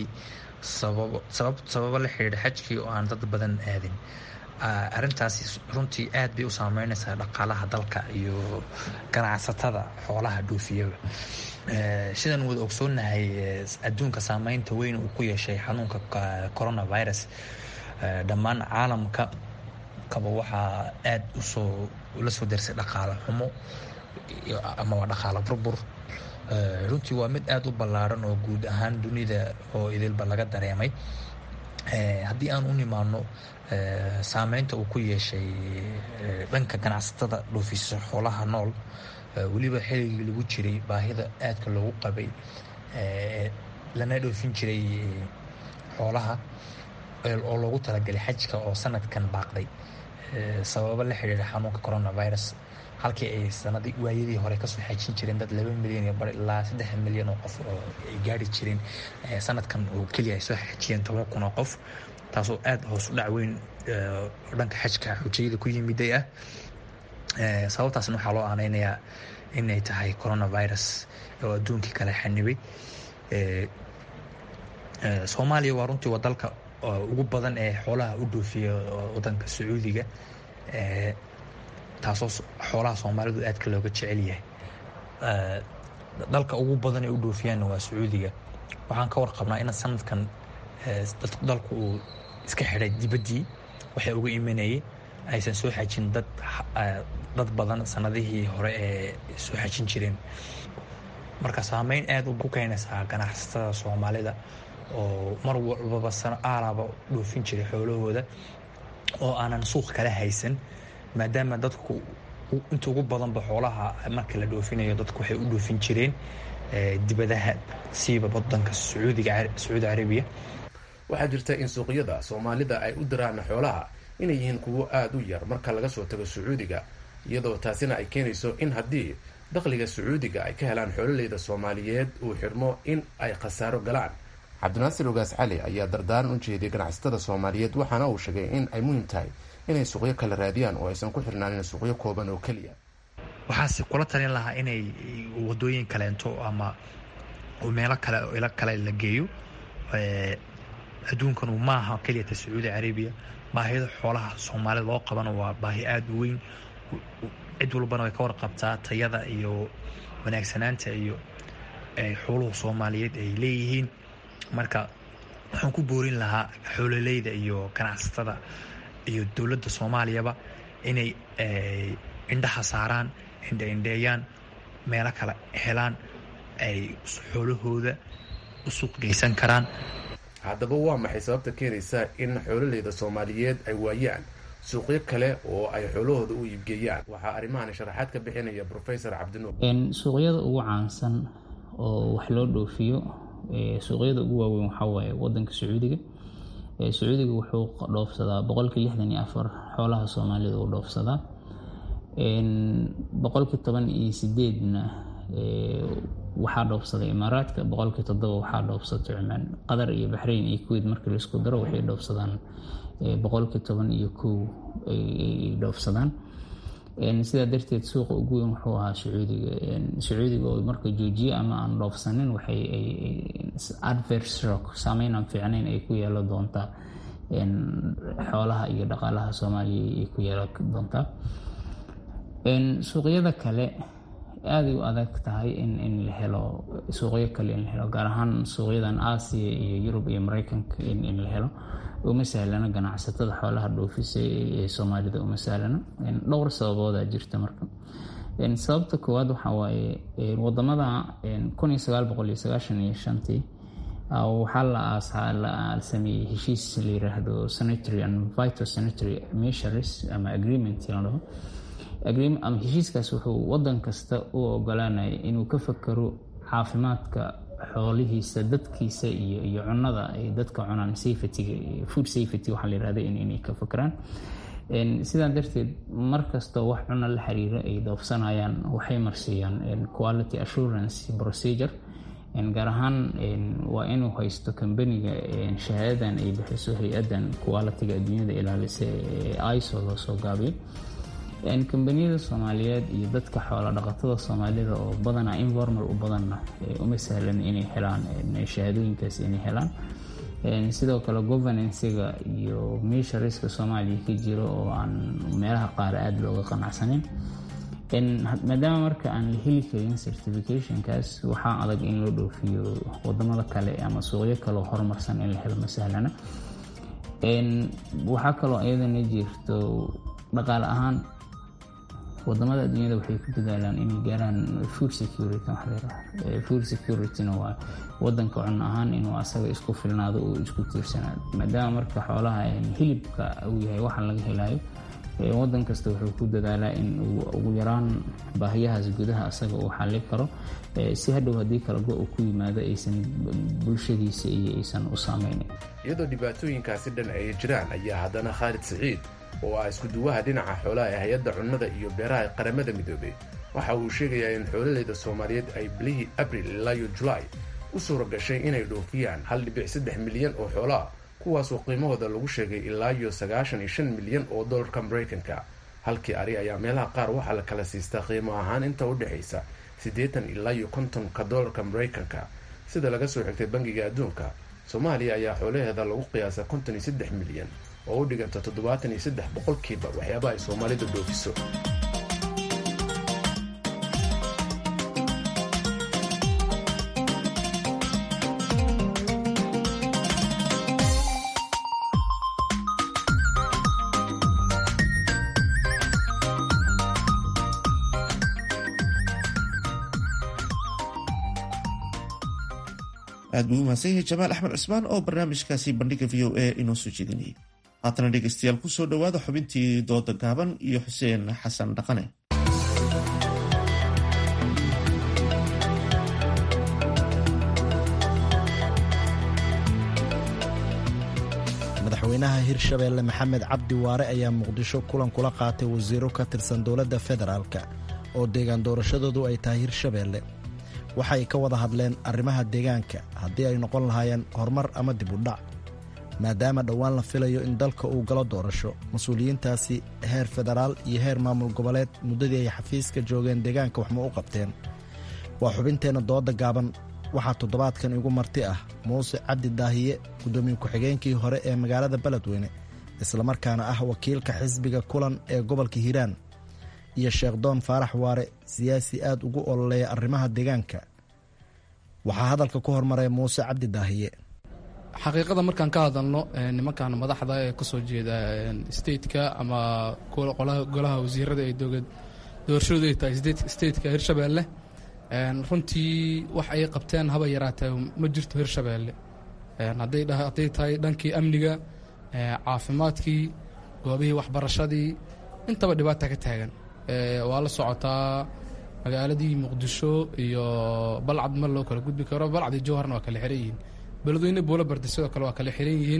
sababo la xidhiidha xajkii oo aan dad badan aadin arintaasi runtii aad bay u saameyneysaa dhaqaalaha dalka iyo ganacsatada xoolaha dhoofiyaba sidaan wada ogsoonahay adduunka saameynta weyn uu ku yeeshay xanuunka coronavirus dhammaan caalamka kaba waxaa aad usoo la soo darsay dhaqaalo xumo ama waa dhaqaalo burbur runtii waa mid aada u ballaaran oo guud ahaan dunida oo idilba laga dareemay haddii aan u nimaano saameynta uu ku yeeshay dhanka ganacsatada dhoofisa xoolaha nool weliba xilligii lagu jiray baahida aadka loogu qabay lana dhoofin jiray xoolaha oo loogu talagalay xajka oo sanadkan baaqday sababo la xidhiidha xanuunka coronavirus halkii ay sanadii waayadii hore kasoo xajin jireen dad laba milyan iyo bar ilaa saddex milyan oo qof oo ay gaari jireen sanadkan oo keliya ay soo xajiyeen toban kun oo qof taasoo aada hoos u dhac weyn oo dhanka xajka xujayada ku yimiday ah sababtaasna waxaa loo aaneynayaa inay tahay coronavirus oo adduunkii kale xanibay soomaaliya waa runtii waa dalka ugu badan ee xoolaha u dhoofiya wadanka sacuudiga taasoo xoolaha soomaalidu aadka looga jecel yahay dalka ugu badan ee u dhoofiyaanna waa sacuudiga waxaan ka warqabnaa in sanadkan dalku uu iska xidhay dibaddii waxay uga imanayay aysan soo xajin dad dad badan sanadihii hore ee soo xajin jireen marka saameyn aada ku keenaysaa ganacsatada soomaalida oo mar walbaba sano aalaaba dhoofin jiray xoolahooda oo aanan suuq kala haysan maadaama dadku inta ugu badanba xoolaha marka la dhoofinayo dadku waxay u dhoofin jireen dibadaha siiba wadanka sacuudiga sacuudi carabiya
waxaa jirta in suuqyada soomaalida ay u diraan xoolaha inay yihiin kuwo aada u yar marka laga soo tago sacuudiga iyadoo taasina ay keenayso in haddii dakhliga sacuudiga ay ka helaan xoololeyda soomaaliyeed uu xidhmo in ay khasaaro galaan cabdinaasir ogaas cali ayaa dardaaran u jeediyay ganacsatada soomaaliyeed waxaana uu sheegay in ay muhiim tahay inay suuqyo kala raadiyaan oo aysan ku xirnaanin suuqyo kooban oo keliya
waxaase kula talin lahaa inay wadooyin kaleento ama meelo kale ilo kale la geeyo adduunkanu maaha keliyata sacuudi carabiya baahida xoolaha soomaalida loo qabana waa baahi aada u weyn cid walbana way ka warqabtaa tayada iyo wanaagsanaanta iyo xooluhu soomaaliyeed ay leeyihiin marka waxaan ku boorin lahaa xoololeyda iyo ganacsatada iyo dowladda soomaaliyaba inay indhaha saaraan indhaindheeyaan meelo kale helaan ay xoolahooda u suuq geysan karaan
haddaba waa maxay sababta keenaysa in xoololeyda soomaaliyeed ay waayaan suuqyo kale oo ay xoolahooda u iibgeeyaan waxaa arrimahan sharaxaad ka bixinaya profesor cabdinuur
suuqyada ugu caansan oo wax loo dhoofiyo suuqyada ugu waaweyn waxaa waaye wadanka sacuudiga sacuudiga wuxuu dhoofsadaa boqolkii lixdan iyo afar xoolaha soomaalida uu dhoofsadaa boqolkii toban iyo sideedna waxaa dhoofsaday imaaraadka boqolkii toddoba waxaa dhoofsatay cumaan qatar iyo baxrayn iyo kuweyt markii laisku daro waxay dhoofsadaan boqolkii toban iyo kow ay dhoofsadaan sidaa darteed suuqa ugu weyn wuxuu ahaa sacuudiga sacuudiga oo marka joojiye ama aan dhoofsanin waxay adverse shock saameyn aan fiicnayn ay ku yeelo doontaa xoolaha iyo dhaqaalaha soomaaliya ay ku yeelo doontaa suuqyada kale aaday u adag tahay in la helo suuqyo kale in la helo gaar ahaan suuqyadan aasiya iyo yurub iyo mareykanka in la helo uma sahlana ganacsatada xoolaha dhoofisa ee soomaalida uma sahlana dhowr sababoodaa jirta marka sababta koowaad waxaa waaye wadamada kun iyo sagaal boqol iyo sagaashan iyo shantii waxaa la aasaa la sameeyey heshiis la yiraahdo sanitary and vital sanitary measures ama agreement la dhaho ama heshiiskaas wuxuu wadan kasta u ogolaanaya inuu ka fakaro caafimaadka xoolihiisa dadkiisa iyo iyo cunada ay dadka cunaan safetyga food safety waxaa la yirahda inay ka fakaraan sidaa darteed markastoo wax cuno la xiriira ay dhoofsanayaan waxay marsiiyaan quality assurance procedure gaar ahaan waa inuu haysto kambaniga shahaadadan ay bixiso hay-adan qualitiga adduunyada ilaalisa ee iso loo soo gaabiyo kambaniyada soomaaliyeed iyo dadka xoola dhaqatada soomaalida oo badanaa informal u badanna uma sahlan inay helaan shahaadooyinkaas inay helaan sidoo kale governancega iyo meesha riska soomaaliya ka jiro oo aan meelaha qaar aada looga qanacsaneyn maadaama marka aan la heli karin certificationkaas waxaa adag in loo dhoofiyo wadamada kale ama suuqyo kaleo horumarsan in la helo ma sahlana waxaa kaloo iyadana jirto dhaqaale ahaan wadamada adduunyada waxay ku dadaalaan inay gaaraan food security food securityna waa wadanka cun ahaan inuu asaga isku filnaado oo isku tiirsanaado maadaama marka xoolaha hilibka uu yahay waxa laga helayo wadan kasta wuxuu ku dadaalaa in uu ugu yaraan baahiyahaas gudaha asaga uu xallin karo si hadhow haddii kala go u ku yimaado aysan bulshadiisa iyo aysan u saameynin
iyadoo dhibaatooyinkaasi dhan ay jiraan ayaa haddana khaalid siciid oo ah iskuduwaha dhinaca xoolaha ee hay-adda cunnada iyo beeraha qaramada midoobay waxa uu sheegayaa in xoololeyda soomaaliyeed ay bilihii abril ilaa iyo julaay u suura gashay inay dhoofiyaan hal dhibic saddex milyan oo xoolo ah kuwaasoo qiimahooda lagu sheegay ilaa iyo sagaashan iyo shan milyan oo dollarka maraykanka halkii ari ayaa meelaha qaar waxaa la kala siistaa qiimo ahaan inta u dhexaysa siddeetan ilaa iyo kontonka dollarka maraykanka sida laga soo xigtay bangiga adduunka soomaaliya ayaa xoolaheeda lagu qiyaasa konton iyo saddex milyan oo u dhiganta toddobaatan iyo saddex boqolkiiba waxyaaba ay soomaalidu dhoofiso
aad buu u mahadsan yahay jamaal axmed cismaan oo barnaamijkaasi bandhiga v o a inoo soo jeedinayay haatana dhegeystayaal ku soo dhowaada xubintii dooda gaaban iyo xuseen xasan dhaqane
madaxweynaha hirshabeelle maxamed cabdi waare ayaa muqdisho kulan kula qaatay wasiiro ka tirsan dowladda federaalk oo deegaan doorashadoodu ay tahay hirshabeelle waxay ka wada hadleen arrimaha deegaanka haddii ay noqon lahaayeen horumar ama dib u dhac maadaama dhowaan la filayo in dalka uu galo doorasho mas-uuliyiintaasi heer federaal iyo heer maamul goboleed muddadii ay xafiiska joogeen deegaanka waxma u qabteen waa xubinteenna dooda gaaban waxaa toddobaadkan igu marti ah muuse cabdi daahiye guddoomiye ku-xigeenkii hore ee magaalada beledweyne islamarkaana ah wakiilka xisbiga kulan ee gobolka hiiraan iyo sheekh doon faarax waare siyaasi aad ugu ololeeya arrimaha deegaanka waxaa hadalka ku hormaray muuse cabdi daahiye
xaqiiqada markaan ka hadalno nimankan madaxda ee kasoo jeeda stateka ama golaha wasiirada ee doorashadoodu ay tahay stateka hirshabeelle runtii wax ay qabteen haba yaraatee ma jirto hirshabeelle hadday tahay dhankii amniga caafimaadkii goobihii waxbarashadii intaba dhibaata ka taagan waa la socotaa magaaladii muqdisho iyo balcad mar loo kala gudbi karo balcad iyo jowharna waa kala xiran yihiin beledweyne buulo bardi sidoo kale waa kala xiran yihiin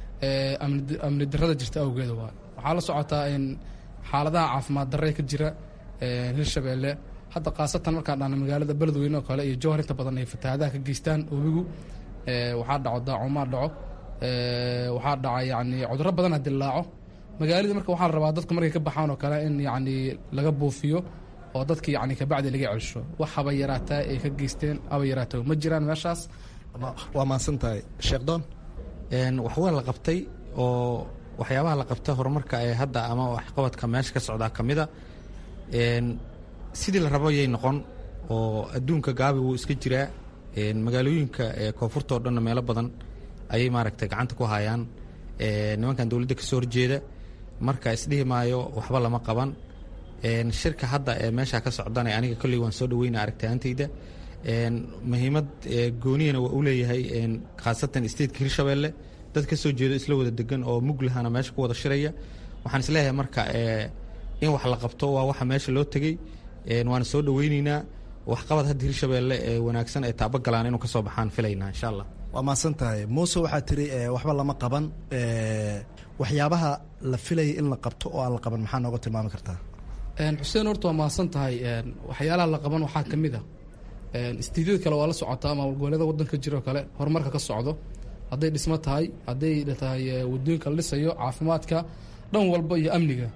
amni darada jirta awgeeda waa waxaa la socotaa in xaaladaha caafimaad darre ka jira hirshabeelle hadda khaasatan markaan dhahna magaalada beledweyne oo kale iyo jowhar inta badan ay fatahaadaha ka geystaan webigu waxaa dhaco daacumaa dhaco waxaa dhaca yani cudurro badan ha dilaaco magaaladii marka waxaa la rabaa dadku markay ka baxaan oo kale in yani laga buufiyo oo dadki yani kabacdi laga celsho wax haba yaraataa ay ka geysteen haba yaraato ma jiraan meeshaas
waa mahadsan tahay sheekh doon
wax waa la qabtay oo waxyaabaha la qabta horumarka ee hadda ama waxqabadka meesha ka socdaa ka mida sidii la rabo yay noqon oo adduunka gaabi wuu iska jiraa magaalooyinka koonfurta oo dhanna meelo badan ayay maaragtay gacanta ku hayaan nimankan dowladda kasoo horjeeda marka isdhihi maayo waxba lama qaban shirka hadda ee meesha ka socdana aniga kolley waan soo dhaweyna aragtihantayda muhiimad gooniyana waa u leeyahay khaasatan stateka hirshabeelle dad kasoo jeedo isla wada degan oo muglahana meesha ku wada shiraya waxaan isleeyahay marka in wax la qabto waa waxa meesha loo tegey waana soo dhaweyneynaa waxqabad hadda hirshabeelle ee wanaagsan ay taabagalaan inuu kasoo baxaan filaynaa insha allah
waa mahadsan tahay muuse waxaa tiri waxba lama qaban waxyaabaha la filayay in la qabto oo aan la qaban maxaa nooga tilmaami kartaa
xuseen horta waa mahadsan tahay waxyaalaha la qaban waxaa ka mid a istiidyada kale waa la socotaa maamul goboleeda wadanka jiroo kale horumarka ka socdo hadday dhismo tahay hadday tahay wadooyinka la dhisayo caafimaadka dhan walba iyo amniga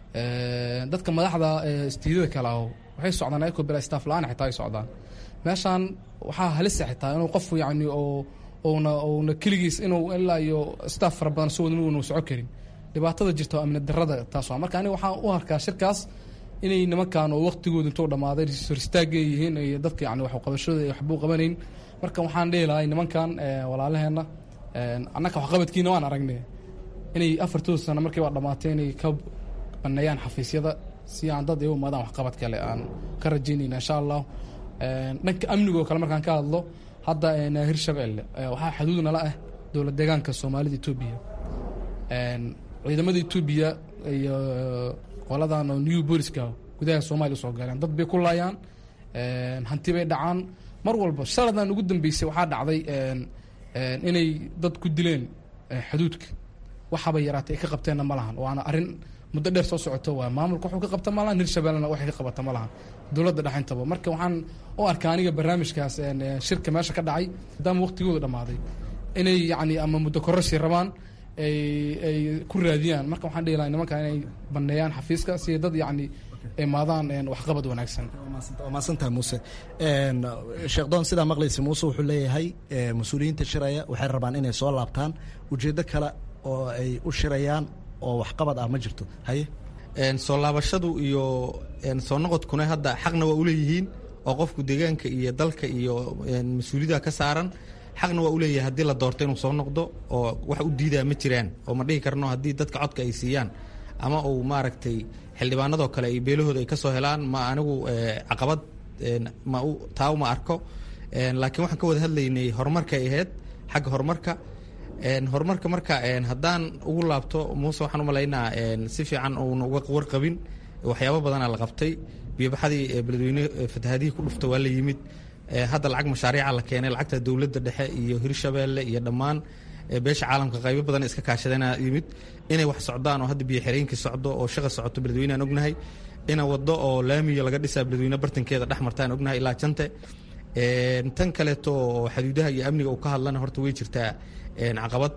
dadka madaxda istiidyada kale aho waxay socdaan ayakoo bila staff la-aan xitaa ay socdaan meeshaan waxaa halisa xitaa inuu qof yani oo uuna uuna keligiis inuu ilaa iyo staff fara badan soo wadin uuna soco karin dhibaatada jirta oo amni darada taas waa marka aniga waxaan u arkaa shirkaas inay nimankan oo waqtigooda intuu dhammaaday horistaagay yihiin iyo dadka yani wax qabashada waxbuu qabanayn marka waxaan dhihi lahay nimankan walaalaheenna annaka waxqabadkiina waan aragnay inay afartooda sano markiiba dhammaatay inay ka baneeyaan xafiisyada si aan dad igu imaadaan waxqabad kale aan ka rajaynayna insha allah dhanka amnigoo kale markaan ka hadlo hadda hirshabeelle waxaa xuduud nala ah dowlad deegaanka soomaalida etoobiya ciidamada etoobiya iyo qoladan oo new booliska gudaha soomaaliya usoo galeen dad bay ku laayaan hanti bay dhacaan mar walba shaladan ugu dambeysay waxaa dhacday inay dad ku dileen xuduudka waxaba yaraatay ay ka qabteenna ma lahan waana arrin muddo dheer soo socoto waa maamulka wuxuu ka qabta ma lahan hirshabellena waxay ka qabata ma lahan dowladda dhexintaba marka waxaan u arkaa aniga barnaamijkaas shirka meesha ka dhacay maadaama waqtigooda dhammaaday inay yacni ama muddo kororsi rabaan ay ay ku raadiyaan marka waxaan dhihi lahay nimankan inay baneeyaan xafiiska si dad yacni imaadaan waxqabad wanaagsan
waa mahadsantahay muuse sheekh doon sidaa maqlaysa muuse wuxuu leeyahay mas-uuliyiinta shiraya waxay rabaan inay soo laabtaan ujeeddo kale oo ay u shirayaan oo waxqabad ah ma jirto haye
soo laabashadu iyo soo noqodkuna hadda xaqna waa uleeyihiin oo qofku deegaanka iyo dalka iyo mas-uuliyada ka saaran xaqna waa uleeyahay haddii la doorto inuu soo noqdo oo wax u diidaa ma jiraan oo ma dhihi karno haddii dadka codka ay siiyaan ama uu maaragtay xildhibaanadoo kale ay beelahooda ay ka soo helaan ma anigu caqabad ma taa uma arko laakiin waxaan ka wada hadlaynay horumarka ay ahayd xagga horumarka horumarka marka haddaan ugu laabto muuse waxaan u malaynaa si fiican uuna uga warqabin waxyaabo badanaa la qabtay biyobaxadii beledweyne fatahadihii ku dhufta waa la yimid hadda lacag mashaariica la keenay lacagta dowladda dhexe iyo hirshabeelle iyo dhammaan beesha caalamka qaybo badan iska kaashadana yimid inay wax socdaan oo hadda biyo xireenkii socdo oo shaqa socoto beledweyne aan ognahay ina wado oo laamiya laga dhisaa beledweyne bartankeeda dhex martaan ognahay ilaa jante tan kaleeto oo xaduudaha iyo amniga uu ka hadlana horta way jirtaa caqabad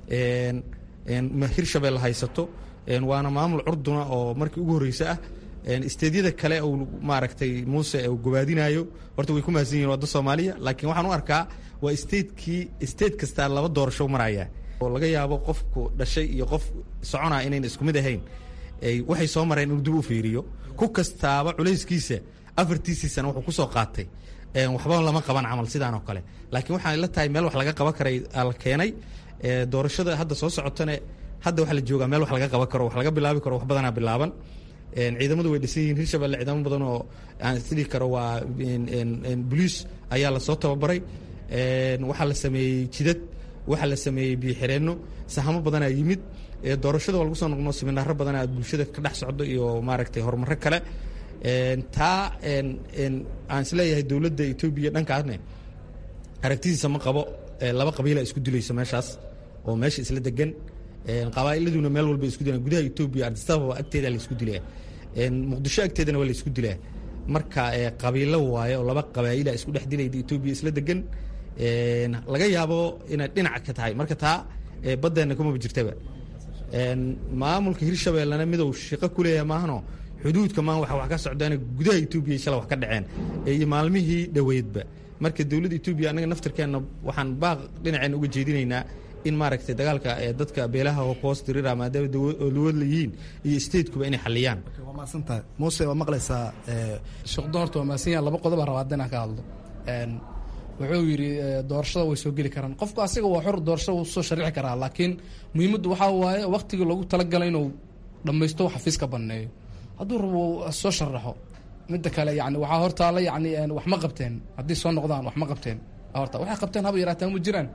hirshabelle haysato waana maamul curduna oo markii ugu horreysa ah isteedyada kale uu maaragtay muuse uu gobaadinayo horta way ku mahadsan yihin wadda soomaaliya laakiin waxaan u arkaa waa statekii state kastaa laba doorasho maraya oo laga yaabo qofku dhashay iyo qof soconaa inayna isku mid ahayn waxay soo mareen inuu dib u fiiriyo ku kastaaba culayskiisa
afartiisii sana wuxuu kusoo qaatay waxba lama qaban camal sidaan oo kale laakiin waxaan la tahay meel wax laga qaban karay la keenay doorashada hadda soo socotane hadda waxaa la joogaa meel wax laga qaban karo wax laga bilaabi karo wax badanaa bilaaban ciidamadu way dhisan yihiin hirshabelle ciidamo badan oo aan isdhihi karo waa boliis ayaa lasoo tababaray waxaa la sameeyey jidad waxaa la sameeyey biyoxireenno sahamo badanaa yimid doorashada waa lagu soo noqno siminaaro badanaa bulshada ka dhex socdo iyo maaragtay horumaro kale taa aan isleeyahay dowladda etoobiya dhankaasne aragtidiisa ma qabo laba qabiila isku dilayso meeshaas oo meesha isla degan qabaa'iladuna meel walba isku dilaan gudaha etoobiya ardisababa agteeda la isku dilaa muqdisho agteedana waa la isku dilaa marka qabiilo waaye oo laba qabaa'ila isku dhex dilayda etoobiya isla degan laga yaabo inay dhinac ka tahay marka taa baddeenna kumaba jirtaba maamulka hirshabeellena midow shaqo ku leeyahay maahano xuduudka maan waxa wax ka socdaana gudaha etoobiya shala wax ka dhaceen iyo maalmihii dhoweydba marka dowladda etoobiya annaga naftarkeenna waxaan baaq dhinaceenna uga jeedinaynaa in maaragtay dagaalka dadka beelaha hoos dirira maadaama dowlad leeyihiin iyo statekuba inay xaliyaan
waa maasantahay muuse waa maqlaysaa
sheekhdon horta waa maasan yahan laba qodob baan rabaa haddii inaan ka hadlo wuxuu yidhi doorashada way soo geli karaan qofku asiga waa xor doorashada wuu soo sharixi karaa laakiin muhiimaddu waxaa waaye waktigii loogu talagalay inuu dhammaysto xafiiska banneeyo hadduu rabo soo sharaxo midda kale yani waxaa hortaala yani wax ma qabteen haddii soo noqdaan wax ma qabteen horta waxay qabteen haba yaraataan ma jiraan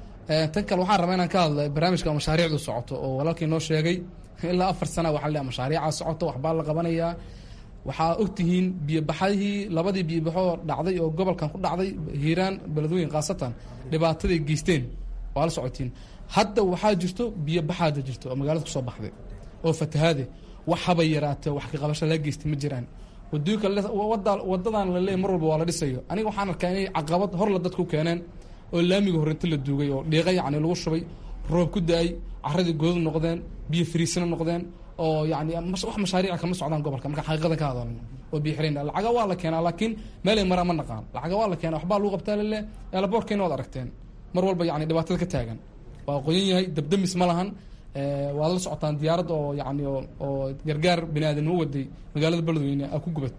tan kale waxaan rabaa inaan ka hadla barnaamijka mashaariicdu socoto oo walaalkii noo sheegay ilaa afar sana waxaa la mashaariicaa socoto waxbaa la qabanayaa waxaa ogtihiin biyobaxadihii labadii biyobaxoo dhacday oo gobolkan ku dhacday hiiraan beledwooyin khaasatan dhibaataday geysteen waa la socotiin hadda waxaa jirto biyobaxaada jirto oo magaalada kusoo baxday oo fatahaade wax haba yaraate wax ka qabasho laga geystay ma jiraan wadooyinka wadadan la leeyahy mar walba waa la dhisayo aniga waxaan arkaa inay caqabad horla dadku keeneen oo laamiga horinta la duugay oo dhiiqa yacni lagu shubay roob ku da-ay caradii godad noqdeen biyo fariisana noqdeen oo yani wax mashaariica kama socdaan gobolka marka xaqiiqadan ka hadalno oo biyo xireen lacaga waa la keenaa laakiin meelay maraa ma naqaan lacaga waa la keenaa waxbaa lagu qabtaa lale eelaboorkeena waad aragteen mar walba yani dhibaatada ka taagan waa qoyan yahay dabdamis ma lahan waad la socotaan diyaarad oo yani oo gargaar bini aadamnimo waday magaalada beledweyne a ku gubat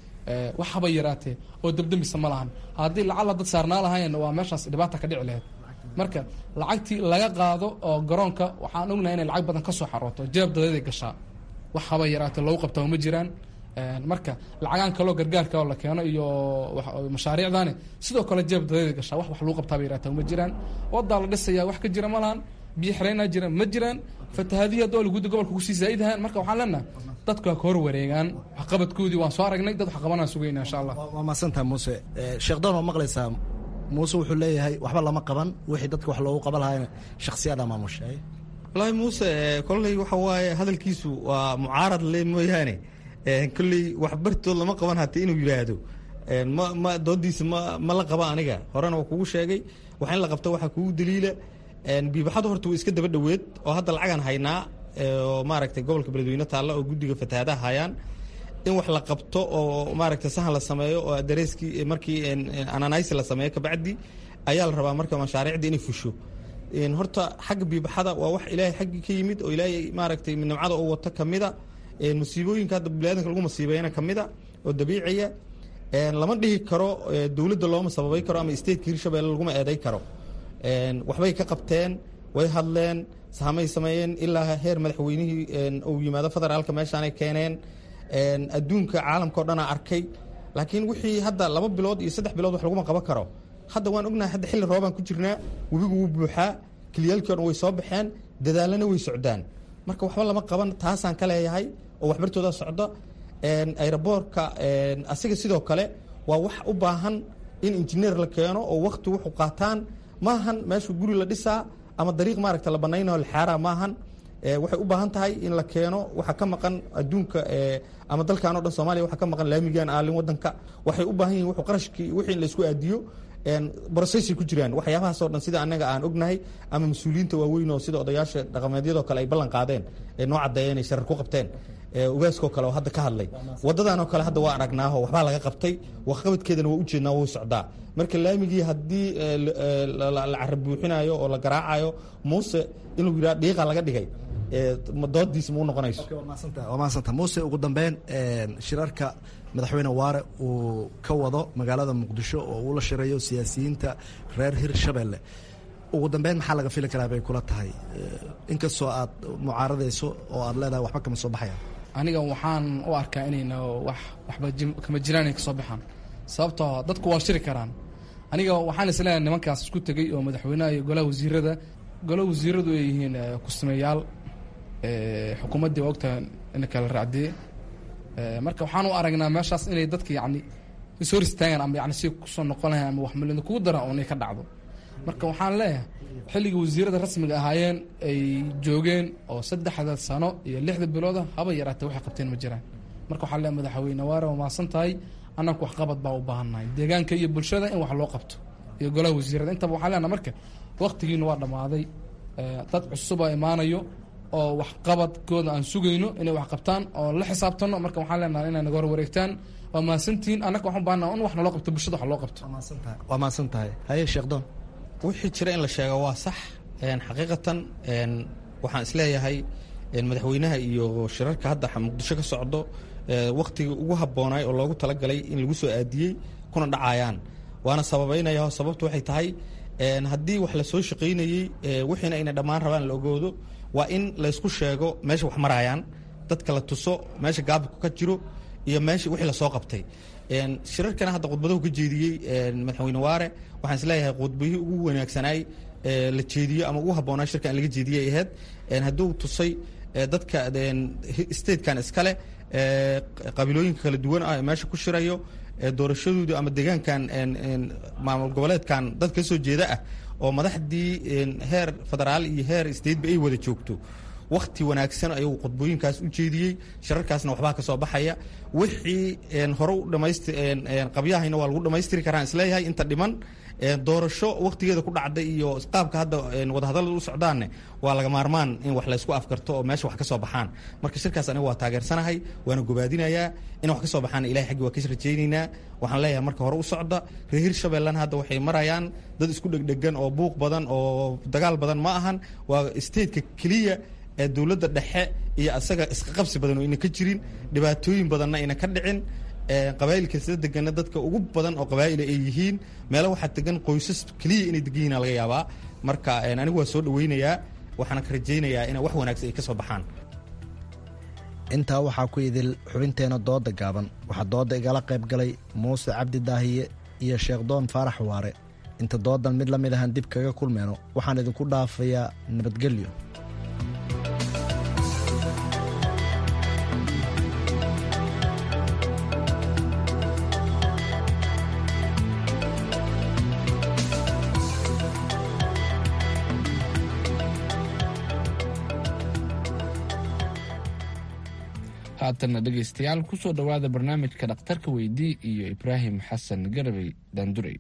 wax haba yaraatee oo dabdamisa ma lahan haddii lacala dad saarnaa lahayn waa meeshaas dhibaata ka dhici laheyd marka lacagtii laga qaado oo garoonka waxaan ognahay inay lacag badan kasoo xarooto jeeb dadeeday gashaa wax haba yaraatee lagu qabtaa ma jiraan marka lacagaan kaloo gargaarka oo la keeno iyo mashaariicdani sidoo kale jeeb dadeeday gashaa wax wax lagu qabtaaba yaraata ma jiraan wadaa la dhisayaa wax ka jira ma lahan biyo xireenaa jira ma jiraan fatahaadihii haddoo laguda gobolka kusii zaa'idahaan marka waxaan leenaha dadku ha ka hor wareegaan waxqabadkoodii waan soo aragnay dad waxqabanaan sugayna insha allah
waa maasantaha muuse sheekhdon waa maqlaysaa muuse wuxuu leeyahay waxba lama qaban wixii dadka wax loogu qaban lahaa shakhsiyadaa maamushay
wallaahi muuse kolley waxa waaye hadalkiisu waa mucaarad le mooyaane kolley wax bartood lama qaban hata inuu yidhaahdo ma ma doodiisa ma ma la qaba aniga horena waa kugu sheegay wax in la qabto waxaa kugu daliila biibaxadu horta way iska daba dhoweed oo hadda lacagan haynaa oo maaragtay gobolka beledweyne taalla oo guddiga fatahaadaha hayaan in wax la qabto oo maaragtay sahan la sameeyo oo dareeskii markii ananaysi la sameeyo kabacdi ayaa la rabaa marka mashaariicda inay fusho horta xagga biibaxada waa wax ilaahay xaggii ka yimid oo ilaahay maaragtay nimcada oo wato kamida musiibooyinka hadda biniadanka lagu masiibeyna kamida oo dabiiciya lama dhihi karo dowladda looma sababay karo ama stateka hirshabelle laguma eeday karo waxbay ka qabteen way hadleen sahamay sameeyeen ilaa heer madaxweynihii uu yimaado federaalka meeshaanay keeneen adduunka caalamka o dhanaa arkay laakiin wixii hadda laba bilood iyo saddex bilood wax laguma qaban karo hadda waan ognahay hadda xilli roobaan ku jirnaa webigu wuu buuxaa kiliyaalkii o dhan way soo baxeen dadaalana way socdaan marka waxba lama qaban taasaan ka leeyahay oo waxbartooda socda aeroboortka asiga sidoo kale waa wax u baahan in injineer la keeno oo wakti wuxuu qaataan maahan meeshu guri la dhisaa ama dariiq maaragta la banaynayo lxaaraa maahan waxay u baahan tahay in la keeno waxaa ka maqan adduunka ama dalkan o dhan soomaliya waxaa ka maqan laamigan aalin wadanka waxay u baahan yihin wuxuu qarashkii wixii in laysku aadiyo brocessay ku jiraan waxyaabahaasoo dhan sida annaga aan ognahay ama mas-uuliyiinta waaweyn oo sida odayaasha dhaqameedyadoo kale ay ballan qaadeen ee noo caddeeya inay sharar ku qabteen ugaaskoo kale oo hadda ka hadlay waddadanoo kale hadda waa aragnaaho waxbaa laga qabtay waxqabadkeedana waa ujeednaa wuu socdaa marka laamigii haddii la cara buuxinayo oo la garaacayo muuse inuu yidhaha dhiiqa laga dhigay doodiisa ma u noqonayso
waa mahadsanta muuse ugu dambeyn shirarka madaxweyne waare uu ka wado magaalada muqdisho oo uu la shirayo siyaasiyiinta reer hirshabelle ugu dambeyn maxaa laga fili karaa bay kula tahay inkastoo aad mucaaradayso oo aad leedahay waxba kama soo baxayaan
aniga waxaan u arkaa inayna wax waxba kama jiraan ay ka soo baxaan sababtoo dadku waa shiri karaan aniga waxaan isleeyahay nimankaas isku tegey oo madaxweynaha iyo golaha wasiirada golaha wasiiradu ay yihiin kusameeyaal xukuumaddii waa ogtahay ina kala raacdee marka waxaan u aragnaa meeshaas inay dadka yacni ishor istaagaan ama yani si kusoo noqon lahayn ama wax malin kugu daran oo inay ka dhacdo marka waxaan leeyahay xilligii wasiirada rasmiga ahaayeen ay joogeen oo saddexda sano iyo lixda bilooda haba yaraatee waxay qabteen ma jiraan marka waxaan leeyahay madaxweyne waare waa mahadsan tahay annaku waxqabad baa u baahannahay deegaanka iyo bulshada in wax loo qabto iyo golaha wasiirada intaba waxaan leenahay marka waktigiina waa dhammaaday dad cusubaa imaanayo oo waxqabadkooda aan sugayno inay wax qabtaan oo la xisaabtano marka waxaan leenahay inay naga hor wareegtaan waa mahadsantihiin annaga waxaan baahana in wax naloo qabto bulshada wax loo qabto
waa mahadsan tahay haye sheekdoon
wixii jira in la sheego waa sax xaqiiqatan waxaan isleeyahay madaxweynaha iyo shirarka hadda muqdisho ka socdo waktigii ugu haboonaay oo loogu talagalay in lagu soo aadiyey kuna dhacayaan waana sababeynaya sababtu waxay tahay haddii wax lasoo shaqaynayey wixiina ayna dhammaan rabaan la ogoodo waa in laysku sheego meesha wax marayaan dadka la tuso meesha gaabku ka jiro iyo meesha wixii lasoo qabtay shirarkana hadda khudbadahu ka jeediyey madaxweyne waare waxaan isleeyahay khudbihii ugu wanaagsanaay la jeediyo ama ugu habboonaa shirka in laga jeediyay ahayd hadduu tusay dadka statekan iskale qabiilooyinka kala duwan ah ee meesha ku shirayo doorashadooda ama deegaankan maamul goboleedkan dad ka soo jeeda ah oo madaxdii heer federaal iyo heer stateba ay wada joogto wakti wanaagsan ayuu khudbooyinkaas u jeediyey shirarkaasna waxbaa ka soo baxaya wixii hore u dhamayst qabyahayna waa lagu dhamaystiri karaan isleeyahay inta dhiman doorasho waktigeeda ku dhacday iyo qaabka hadda wadahadallada u socdaanne waa laga maarmaan in wax laysku afkarto oo meesha wax ka soo baxaan marka shirkaas aniga waa taageersanahay waana gobaadinayaa in wax ka soo baxaan ilahay xaggi waa ka rajaynaynaa waxaan leeyahay marka hore u socda reer hirshabellena hadda waxay marayaan dad isku dhegdhegan oo buuq badan oo dagaal badan ma ahan waa stateka keliya ee dowladda dhexe iyo asaga isqaqabsi badan oo ina ka jirin dhibaatooyin badanna ayna ka dhicin qabaa'ilka sida degana dadka ugu badan oo qabaa'ila ay yihiin meelo waxaa degan qoysas keliya inay degan yihiin laga yaabaa marka anigu waa soo dhaweynayaa waxaana ka rajaynayaa ina wax wanaagsan ay ka soo baxaan
intaa waxaa ku idil xubinteena dooda gaaban waxaa dooda igala qayb galay muuse cabdi daahiye iyo sheekhdoon faarax waare inta doodan mid la mid ahaan dib kaga kulmeyno waxaan idinku dhaafayaa nabadgelyo
haatanna dhegaystayaal ku soo dhowaada barnaamijka dhakhtarka weydii iyo ibraahim xasan garabey daandurey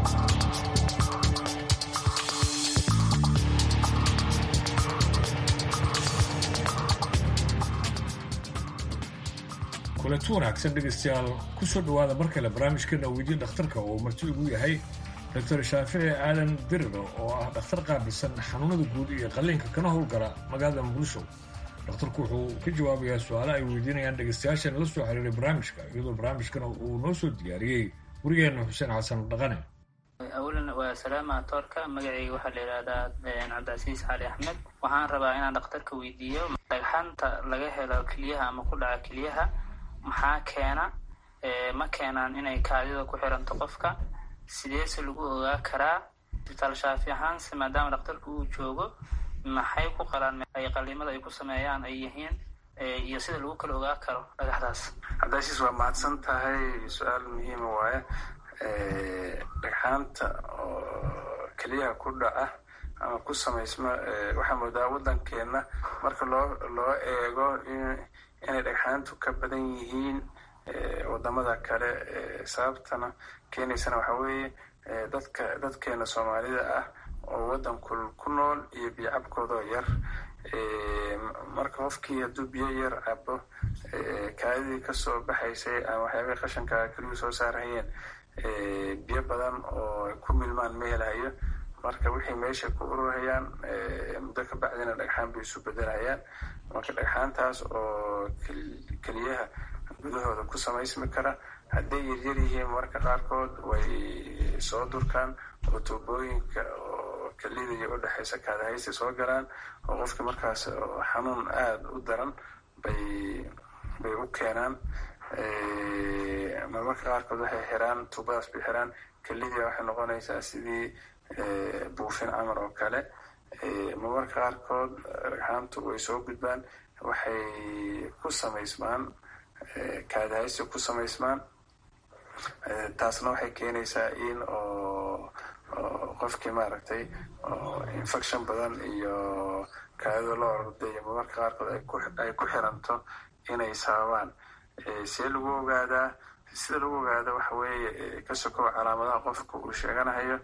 kulanti wanaagsan dhegaystayaal ku soo dhowaada mar kale barnaamijkeena weydiin dhakhtarka oo marti ugu yahay doctor shaafici aadan diriro oo ah dhakhtar qaabilsan xanuunada guud iyo qalliinka kana howlgala magaalada muqdisho dhakhtarku wuxuu ka jawaabayaa su-aalo ay weydiinayaan dhegaystayaashan la soo xiriiray barnaamijka iyadoo barnaamijkana uu noo soo diyaariyey werigeena xuseen xasan dhaqane
awalan waa salaama toorka magacayga waxaa la yidhaahdaa cabdicasiis cali axmed waxaan rabaa inaan dhakhtarka weydiiyo dhagxanta laga helo keliyaha ama ku dhaca keliyaha maxaa keena ma keenaan inay kaadida ku xiranto qofka sideese lagu ogaa karaa isbitaal shaafi ahaanse maadaama dhakhtarku uu joogo maxay ku qalaan ay qaliimada ay ku sameeyaan ay yihiin iyo sida lagu kala ogaa karo dhagaxdaas
cabdicasiis waa mahadsan tahay su-aal muhiima waaye dhagxaanta oo keliyaha ku dhaca ama ku samaysma waxaa moodaa waddankeenna marka loo loo eego inay dhagxaantu ka badan yihiin wadamada kale sababtana keenaysana waxaa weeye dadka dadkeena soomaalida ah oo waddanku ku nool iyo biyo cabkoodoo yar marka qofkii hadduu biyo yar cabo kaadidii kasoo baxaysay ama waxyaabahii qashanka keliyu soo saarayeen biyo badan oo ku milmaan ma helayo marka wixii meesha ku ururayaan muddo ka bacdina dhagxaan bay isu bedelayaan marka dhagxaantaas oo keliyaha gudahooda ku samaysmi kara hadday yaryar yihiin marka qaarkood way soo durkaan oo tuubooyinka oo kelida iyo u dhexaysa kaadahaysta soo galaan oo qofkii markaas xanuun aada u daran bay bay u keenaan marmarka qaarkood waxay xiraan tuubadaas bay xiraan kelidii waxay noqonaysaa sidii buufin camar oo kale marmarka qaarkood dhagxaantu way soo gudbaan waxay ku samaysmaan kaadahaysta ku samaysmaan taasna waxay keenaysaa in oo qofkii maaragtay infection badan iyo kaadida loo orday iyo marmarka qaarkood ay ku xiranto inay sababaan see lagu ogaadaa sida lagu ogaada waxa weeye ka sokow calaamadaha qofka uu sheeganahayo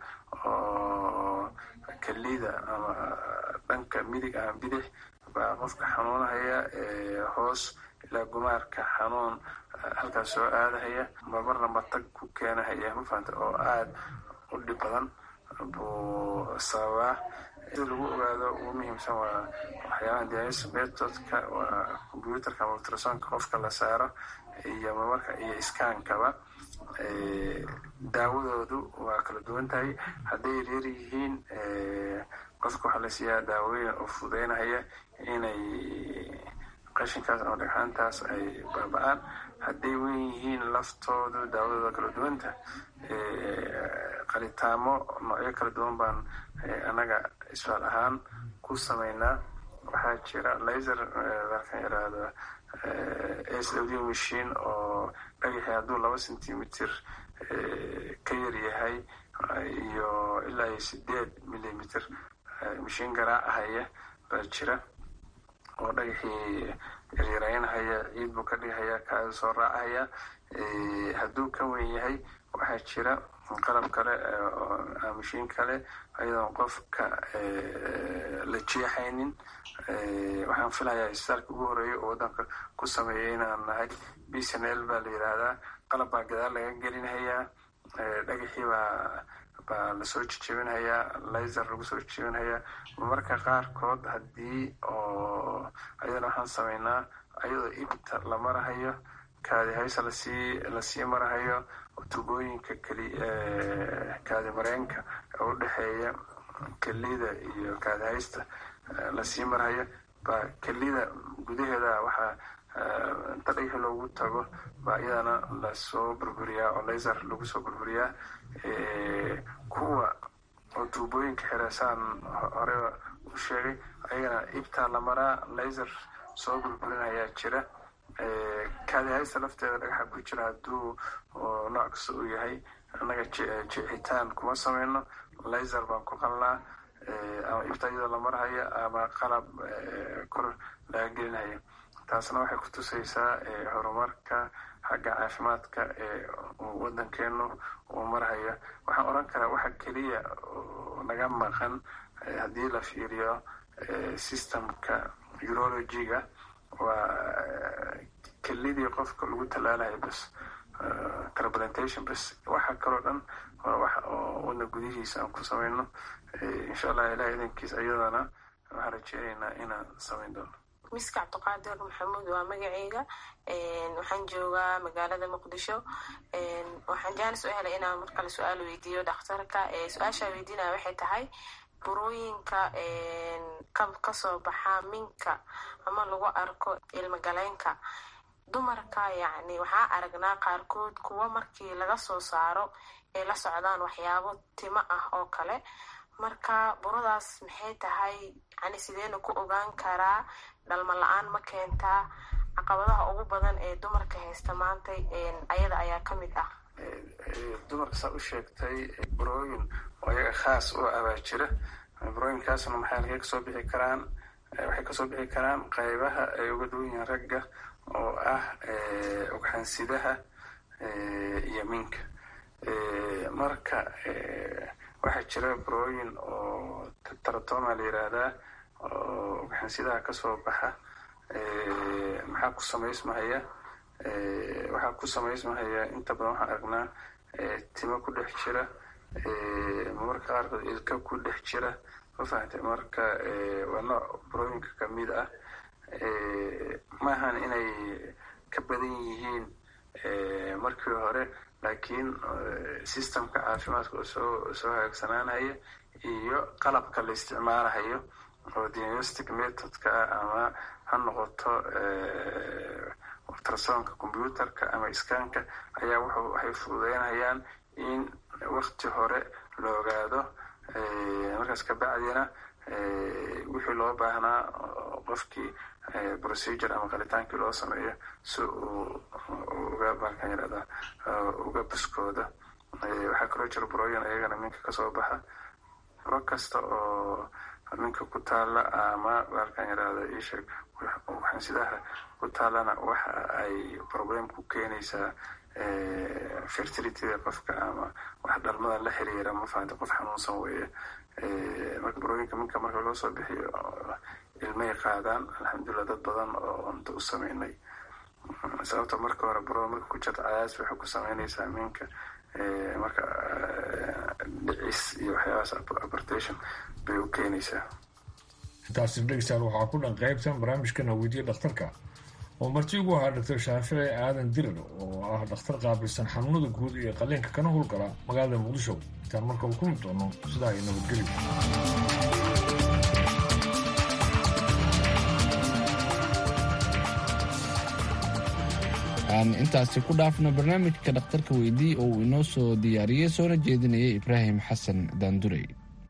oo kelida ama dhanka midig ama bidix baa qofka xanuunahaya hoos ilaa gumaarka xanuun halkaas soo aadahaya marmarna matag ku keenahaya mafahanta oo aada u dhib badan buu sababaa sida lagu ogaado ugu muhiimsan waa waxyaabaha dialysis methodka waa computerka ama ultrasonka qofka la saaro iyo marmarka iyo iskaankaba daawadoodu waa kala duwan tahay hadday yaryar yihiin qofka waxaa la siiyaa daawooyin oo fududeynahaya inay qashinkaas ama dhagxaantaas ay baaba-aan hadday wen yihiin laftoodu daawadooda kala duwanta qalitaamo noocyo kala duwan baan annaga isfaal ahaan ku sameynaa waxaa jira laser dalkan yaraahdo s w d machine oo dhagaxii hadduu laba centimeter ka yar yahay iyo ilaa iyo sideed millimeter mashiin garaacahaya baa jira oo dhagaxii yaryaraynahaya ciid buu ka dhigahaya kaada soo raacahaya hadduu ka wen yahay waxaa jira qalab kale mashiin kale ayadoon qofka la jeexaynin waxaan filayaa isbitaalka ugu horeeya oo waddanka ku sameeyay inaan nahay b c n l baa la yidhaahdaa qalab baa gadaal laga gelinhayaa dhagaxii baa baa lasoo jejebinhayaa laser lagu soo jejebinhayaa marmarka qaarkood haddii oo ayadana waxaan sameynaa ayadoo ibta la marahayo kaadi haysa lasii lasii marahayo tubooyinka keli kaadi mareenka ee u dhexeeya kelida iyo kaadi haysta lasii marahayo baa kelida gudaheeda waxaa inta dhagaxi loogu tago baa iyadana lasoo burburiyaa oo laser lagu soo burburiyaa kuwa oo tuubooyinka xireesaan horeba u sheegay ayagana ibtaa la maraa laser soo burburinayaa jira kaadihaysta lafteeda dhagaxa ku jira hadduu nooc kasta uu yahay annaga jeexitaan kuma sameyno laser baan ku qalnaa ama ibta iyadoo la marhaya ama qalab kor laga gelinhaya taasna waxay ku tusaysaa horumarka xagga caafimaadka ee waddankeenu uu marhaya waxaan odhan karaa waxa keliya naga maqan haddii la fiiriyo systemka urologiga waa kelidii qofka lagu tallaalayo bas transplantation bas waxa kaloo dhan waa wax oo wadna gudihiisa aan ku sameyno insha allah ilaah idankiis ayadana waxaan rajeynaynaa inaan sameyn doono
miska cabdiqaadir maxamuud waa magaceyga waxaan joogaa magaalada muqdisho waxaan jaanis u helay inaan markale su-aal weydiiyo dhakhtarka su-aashaa weydiinaya waxay tahay burooyinka kasoo baxa minka ama lagu arko ilmagaleenka dumarka yacni waxaa aragnaa qaarkood kuwa markii laga soo saaro ay la socdaan waxyaabo timo ah oo kale marka buradaas maxay tahay yani sideena ku ogaan karaa dhalmo la-aan ma keentaa caqabadaha ugu badan ee dumarka haysta maanta ayada ayaa ka mid ah
dumarka saa u sheegtay burooyin oo iyaga khaas u abaa jira burooyinkaasna maxay halkay kasoo bixi karaan waxay kasoo bixi karaan qaybaha ay uga duwan yihiin ragga oo ah ugxansidaha iyo minka marka waxaa jira burooyin oo taratoma la yiraahdaa oo ugxansidaha kasoo baxa maxaa ku samaysmahaya waxaa ku samaysmahaya inta badan waxaan aragnaa timo ku dhex jira marmarka qaarkood ilka ku dhex jira ma fahamtay marka waa nooc burooyinka kamid ah maahan inay ka badan yihiin markii hore laakiin systemka caafimaadka oo soo soo hagaagsanaanaya iyo qalabka la isticmaalahayo oo diagnostic methodka ama ha noqoto ultrasonka computerka ama iskaanka ayaa waxay fududeynayaan in wakti hore la ogaado markaas kabacdina wixii loo baahnaa qofkii procedure ama qalitaankii loo sameeyo si uu uga baakan yirahda uga buskooda waxaa kaloo jira burooyin ayagana minka kasoo baxa buro kasta oo minka ku taala ama baalkan yirahda isheeg waxansidaha ku taalana waxa ay problem ku keenaysaa fertilityda qofka ama wax dhalmada la xiriira ma fahanta qof xanuunsan weeye marka burooyinka minka marka loo soo bixiyo ilmay qaadaan alxamdulilah dad badan oo unta u sameynay sababta marka hore burada marka ku jirta cayaas waxay ku sameynaysaa minka marka dhicis iyo waxyaabahaas abortation bay u keenaysaa
intaasi dhegeystayaal waxaa ku dhan qaybtan barnaamijkana weydiye dhakhtarka oo marti ugu ahaa doctor shaafici aadan dirir oo ah dhakhtar qaabilsan xanuunada guud iyo qaliinka kana howlgala magaalada muqdisho intaan marka uu kulmi doono sidaa ay nabadgelyo
aan intaasi ku dhaafno barnaamijka dhakhtarka weydii oo uu inoo soo diyaariyey soona jeedinayay ibraahim xasan daandurey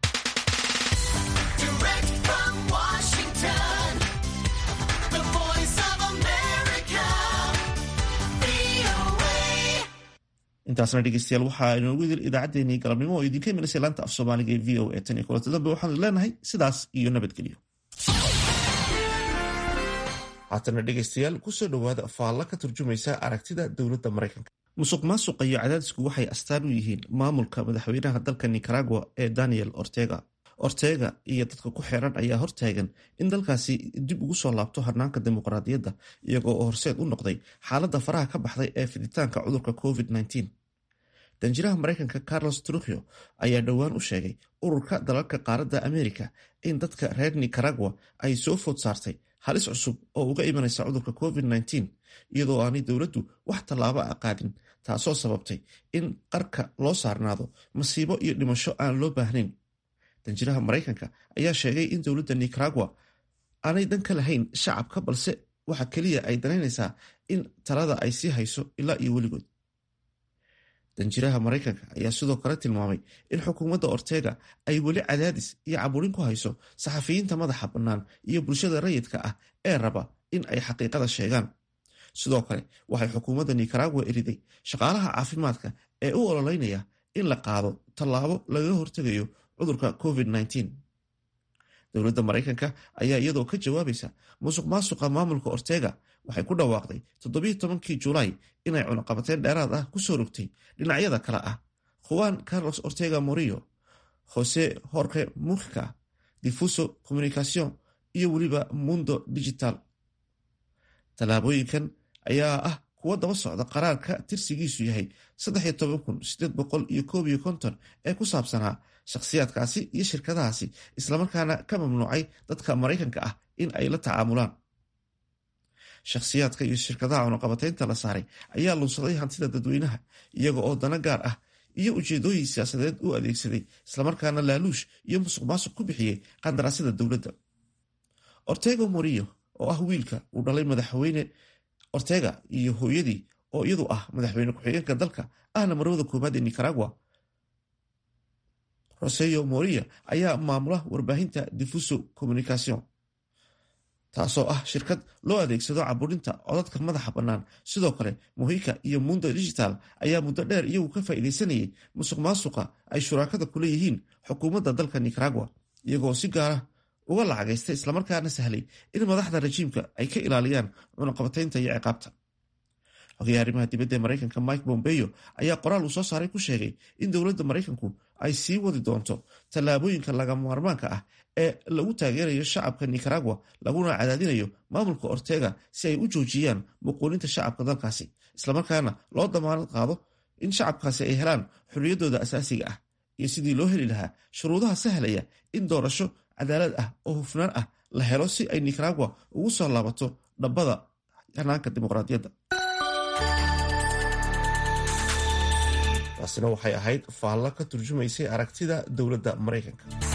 intaasna dhegeystayaal waxaa inoogu idil idaacaddeenii galabnimo oo idinka imanaysa laanta af soomaaliga ee v o a tan iyo kulanta dambe waxaanu leenahay sidaas iyo nabadgelyo haatana dhegeystayaal kusoo dhowaada faalla ka turjumaysa aragtida dowladda maraykanka musuq maasuqa iyo cadaadisku waxay astaan u yihiin maamulka madaxweynaha dalka nicaragua ee daniel ortega ortega iyo dadka ku xeeran ayaa hortaagan in dalkaasi dib ugu soo laabto hanaanka dimuqraadiyadda iyagoo oo horseed u noqday xaaladda faraha ka baxday ee fiditaanka cudurka covid danjiraha maraykanka carlos trukio ayaa dhowaan u sheegay ururka dalalka qaaradda amerika in dadka reer nicaragua ay soo food saartay halis cusub oo uga imanaysa cudurka covid iyadoo aanay dowladdu wax tallaabo a qaadin taasoo sababtay in qarka loo saarnaado masiibo iyo dhimasho aan loo baahnayn danjiraha maraykanka ayaa sheegay in dowladda nicaragua aanay dan ka lahayn shacabka balse waxa keliya ay danaynaysaa in talada ay sii hayso ilaa iyo weligood danjiraha maraykanka ayaa sidoo kale tilmaamay in xukuumadda ortega ay weli cadaadis iyo caburin ku hayso saxafiyiinta madaxa bannaan iyo bulshada rayidka ah ee raba in ay xaqiiqada sheegaan sidoo kale waxay xukuumadda nicaragua eriday shaqaalaha caafimaadka ee u ololeynaya in la qaado tallaabo lagaga hortegayo cudurka covid dowladda maraykanka ayaa iyadoo ka jawaabaysa musuq maasuqa maamulka ortega waxay ku dhawaaqday toddobiyo tobankii julaay inay cunaqabateen dheeraad ah kusoo rogtay dhinacyada kale ah juan carlos ortega morillo jose jorge mujica difuso communicacion iyo weliba mundo digital tallaabooyinkan ayaa ah kuwo daba socda qaraarka tirsigiisu yahay ee ku saabsanaa shakhsiyaadkaasi iyo shirkadahaasi islamarkaana ka mamnuucay dadka maraykanka ah in ay la tacaamulaan shakhsiyaadka iyo shirkadaha cunaqabateynta la saaray ayaa lunsaday hantida dadweynaha iyaga oo dana gaar ah iyo ujeedooyin siyaasadeed u adeegsaday islamarkaana laaluush iyo musuq maasuq ku bixiyey qandaraasyada dowladda ortego morillo oo ah wiilka uu dhalay madaxweyne ortega iyo hooyadii oo iyadu ah madaxweyne ku-xigeenka dalka ahna marwada koobaad ee nicaragua roseyo moria ayaa maamula warbaahinta difuso communicacion taasoo ah shirkad loo adeegsado caburinta codadka madaxa bannaan sidoo kale mohika iyo mundo digital ayaa muddo dheer iyagu ka faa'iidaysanayay musuq maasuqa ay shuraakada ku leeyihiin xukuumadda dalka nicaragua iyagoo si gaara uga lacagaystay islamarkaana sahlay in madaxda rajiimka ay ka ilaaliyaan cunaqabateynta iyo ciqaabta xogayaha arrimaha dibadda ee maraykanka mike bombeyo ayaa qoraal uu soo saaray ku sheegay in dowladda maraykanku ay sii wadi doonto tallaabooyinka lagama maarmaanka ah ee lagu taageerayo shacabka nicaragua laguna cadaadinayo maamulka ortega si ay u joojiyaan muquulinta shacabka dalkaasi islamarkaana loo damaanad qaado in shacabkaasi ay helaan xorriyaddooda asaasiga ah iyo sidii loo heli lahaa shuruudaha sahlaya in doorasho cadaalad ah oo hufnaan ah la helo si ay nicaragua ugu soo laabato dhabbada hanaanka dimuqraadiyadda taasina waxay ahayd faallo ka turjumaysay aragtida dowladda maraykanka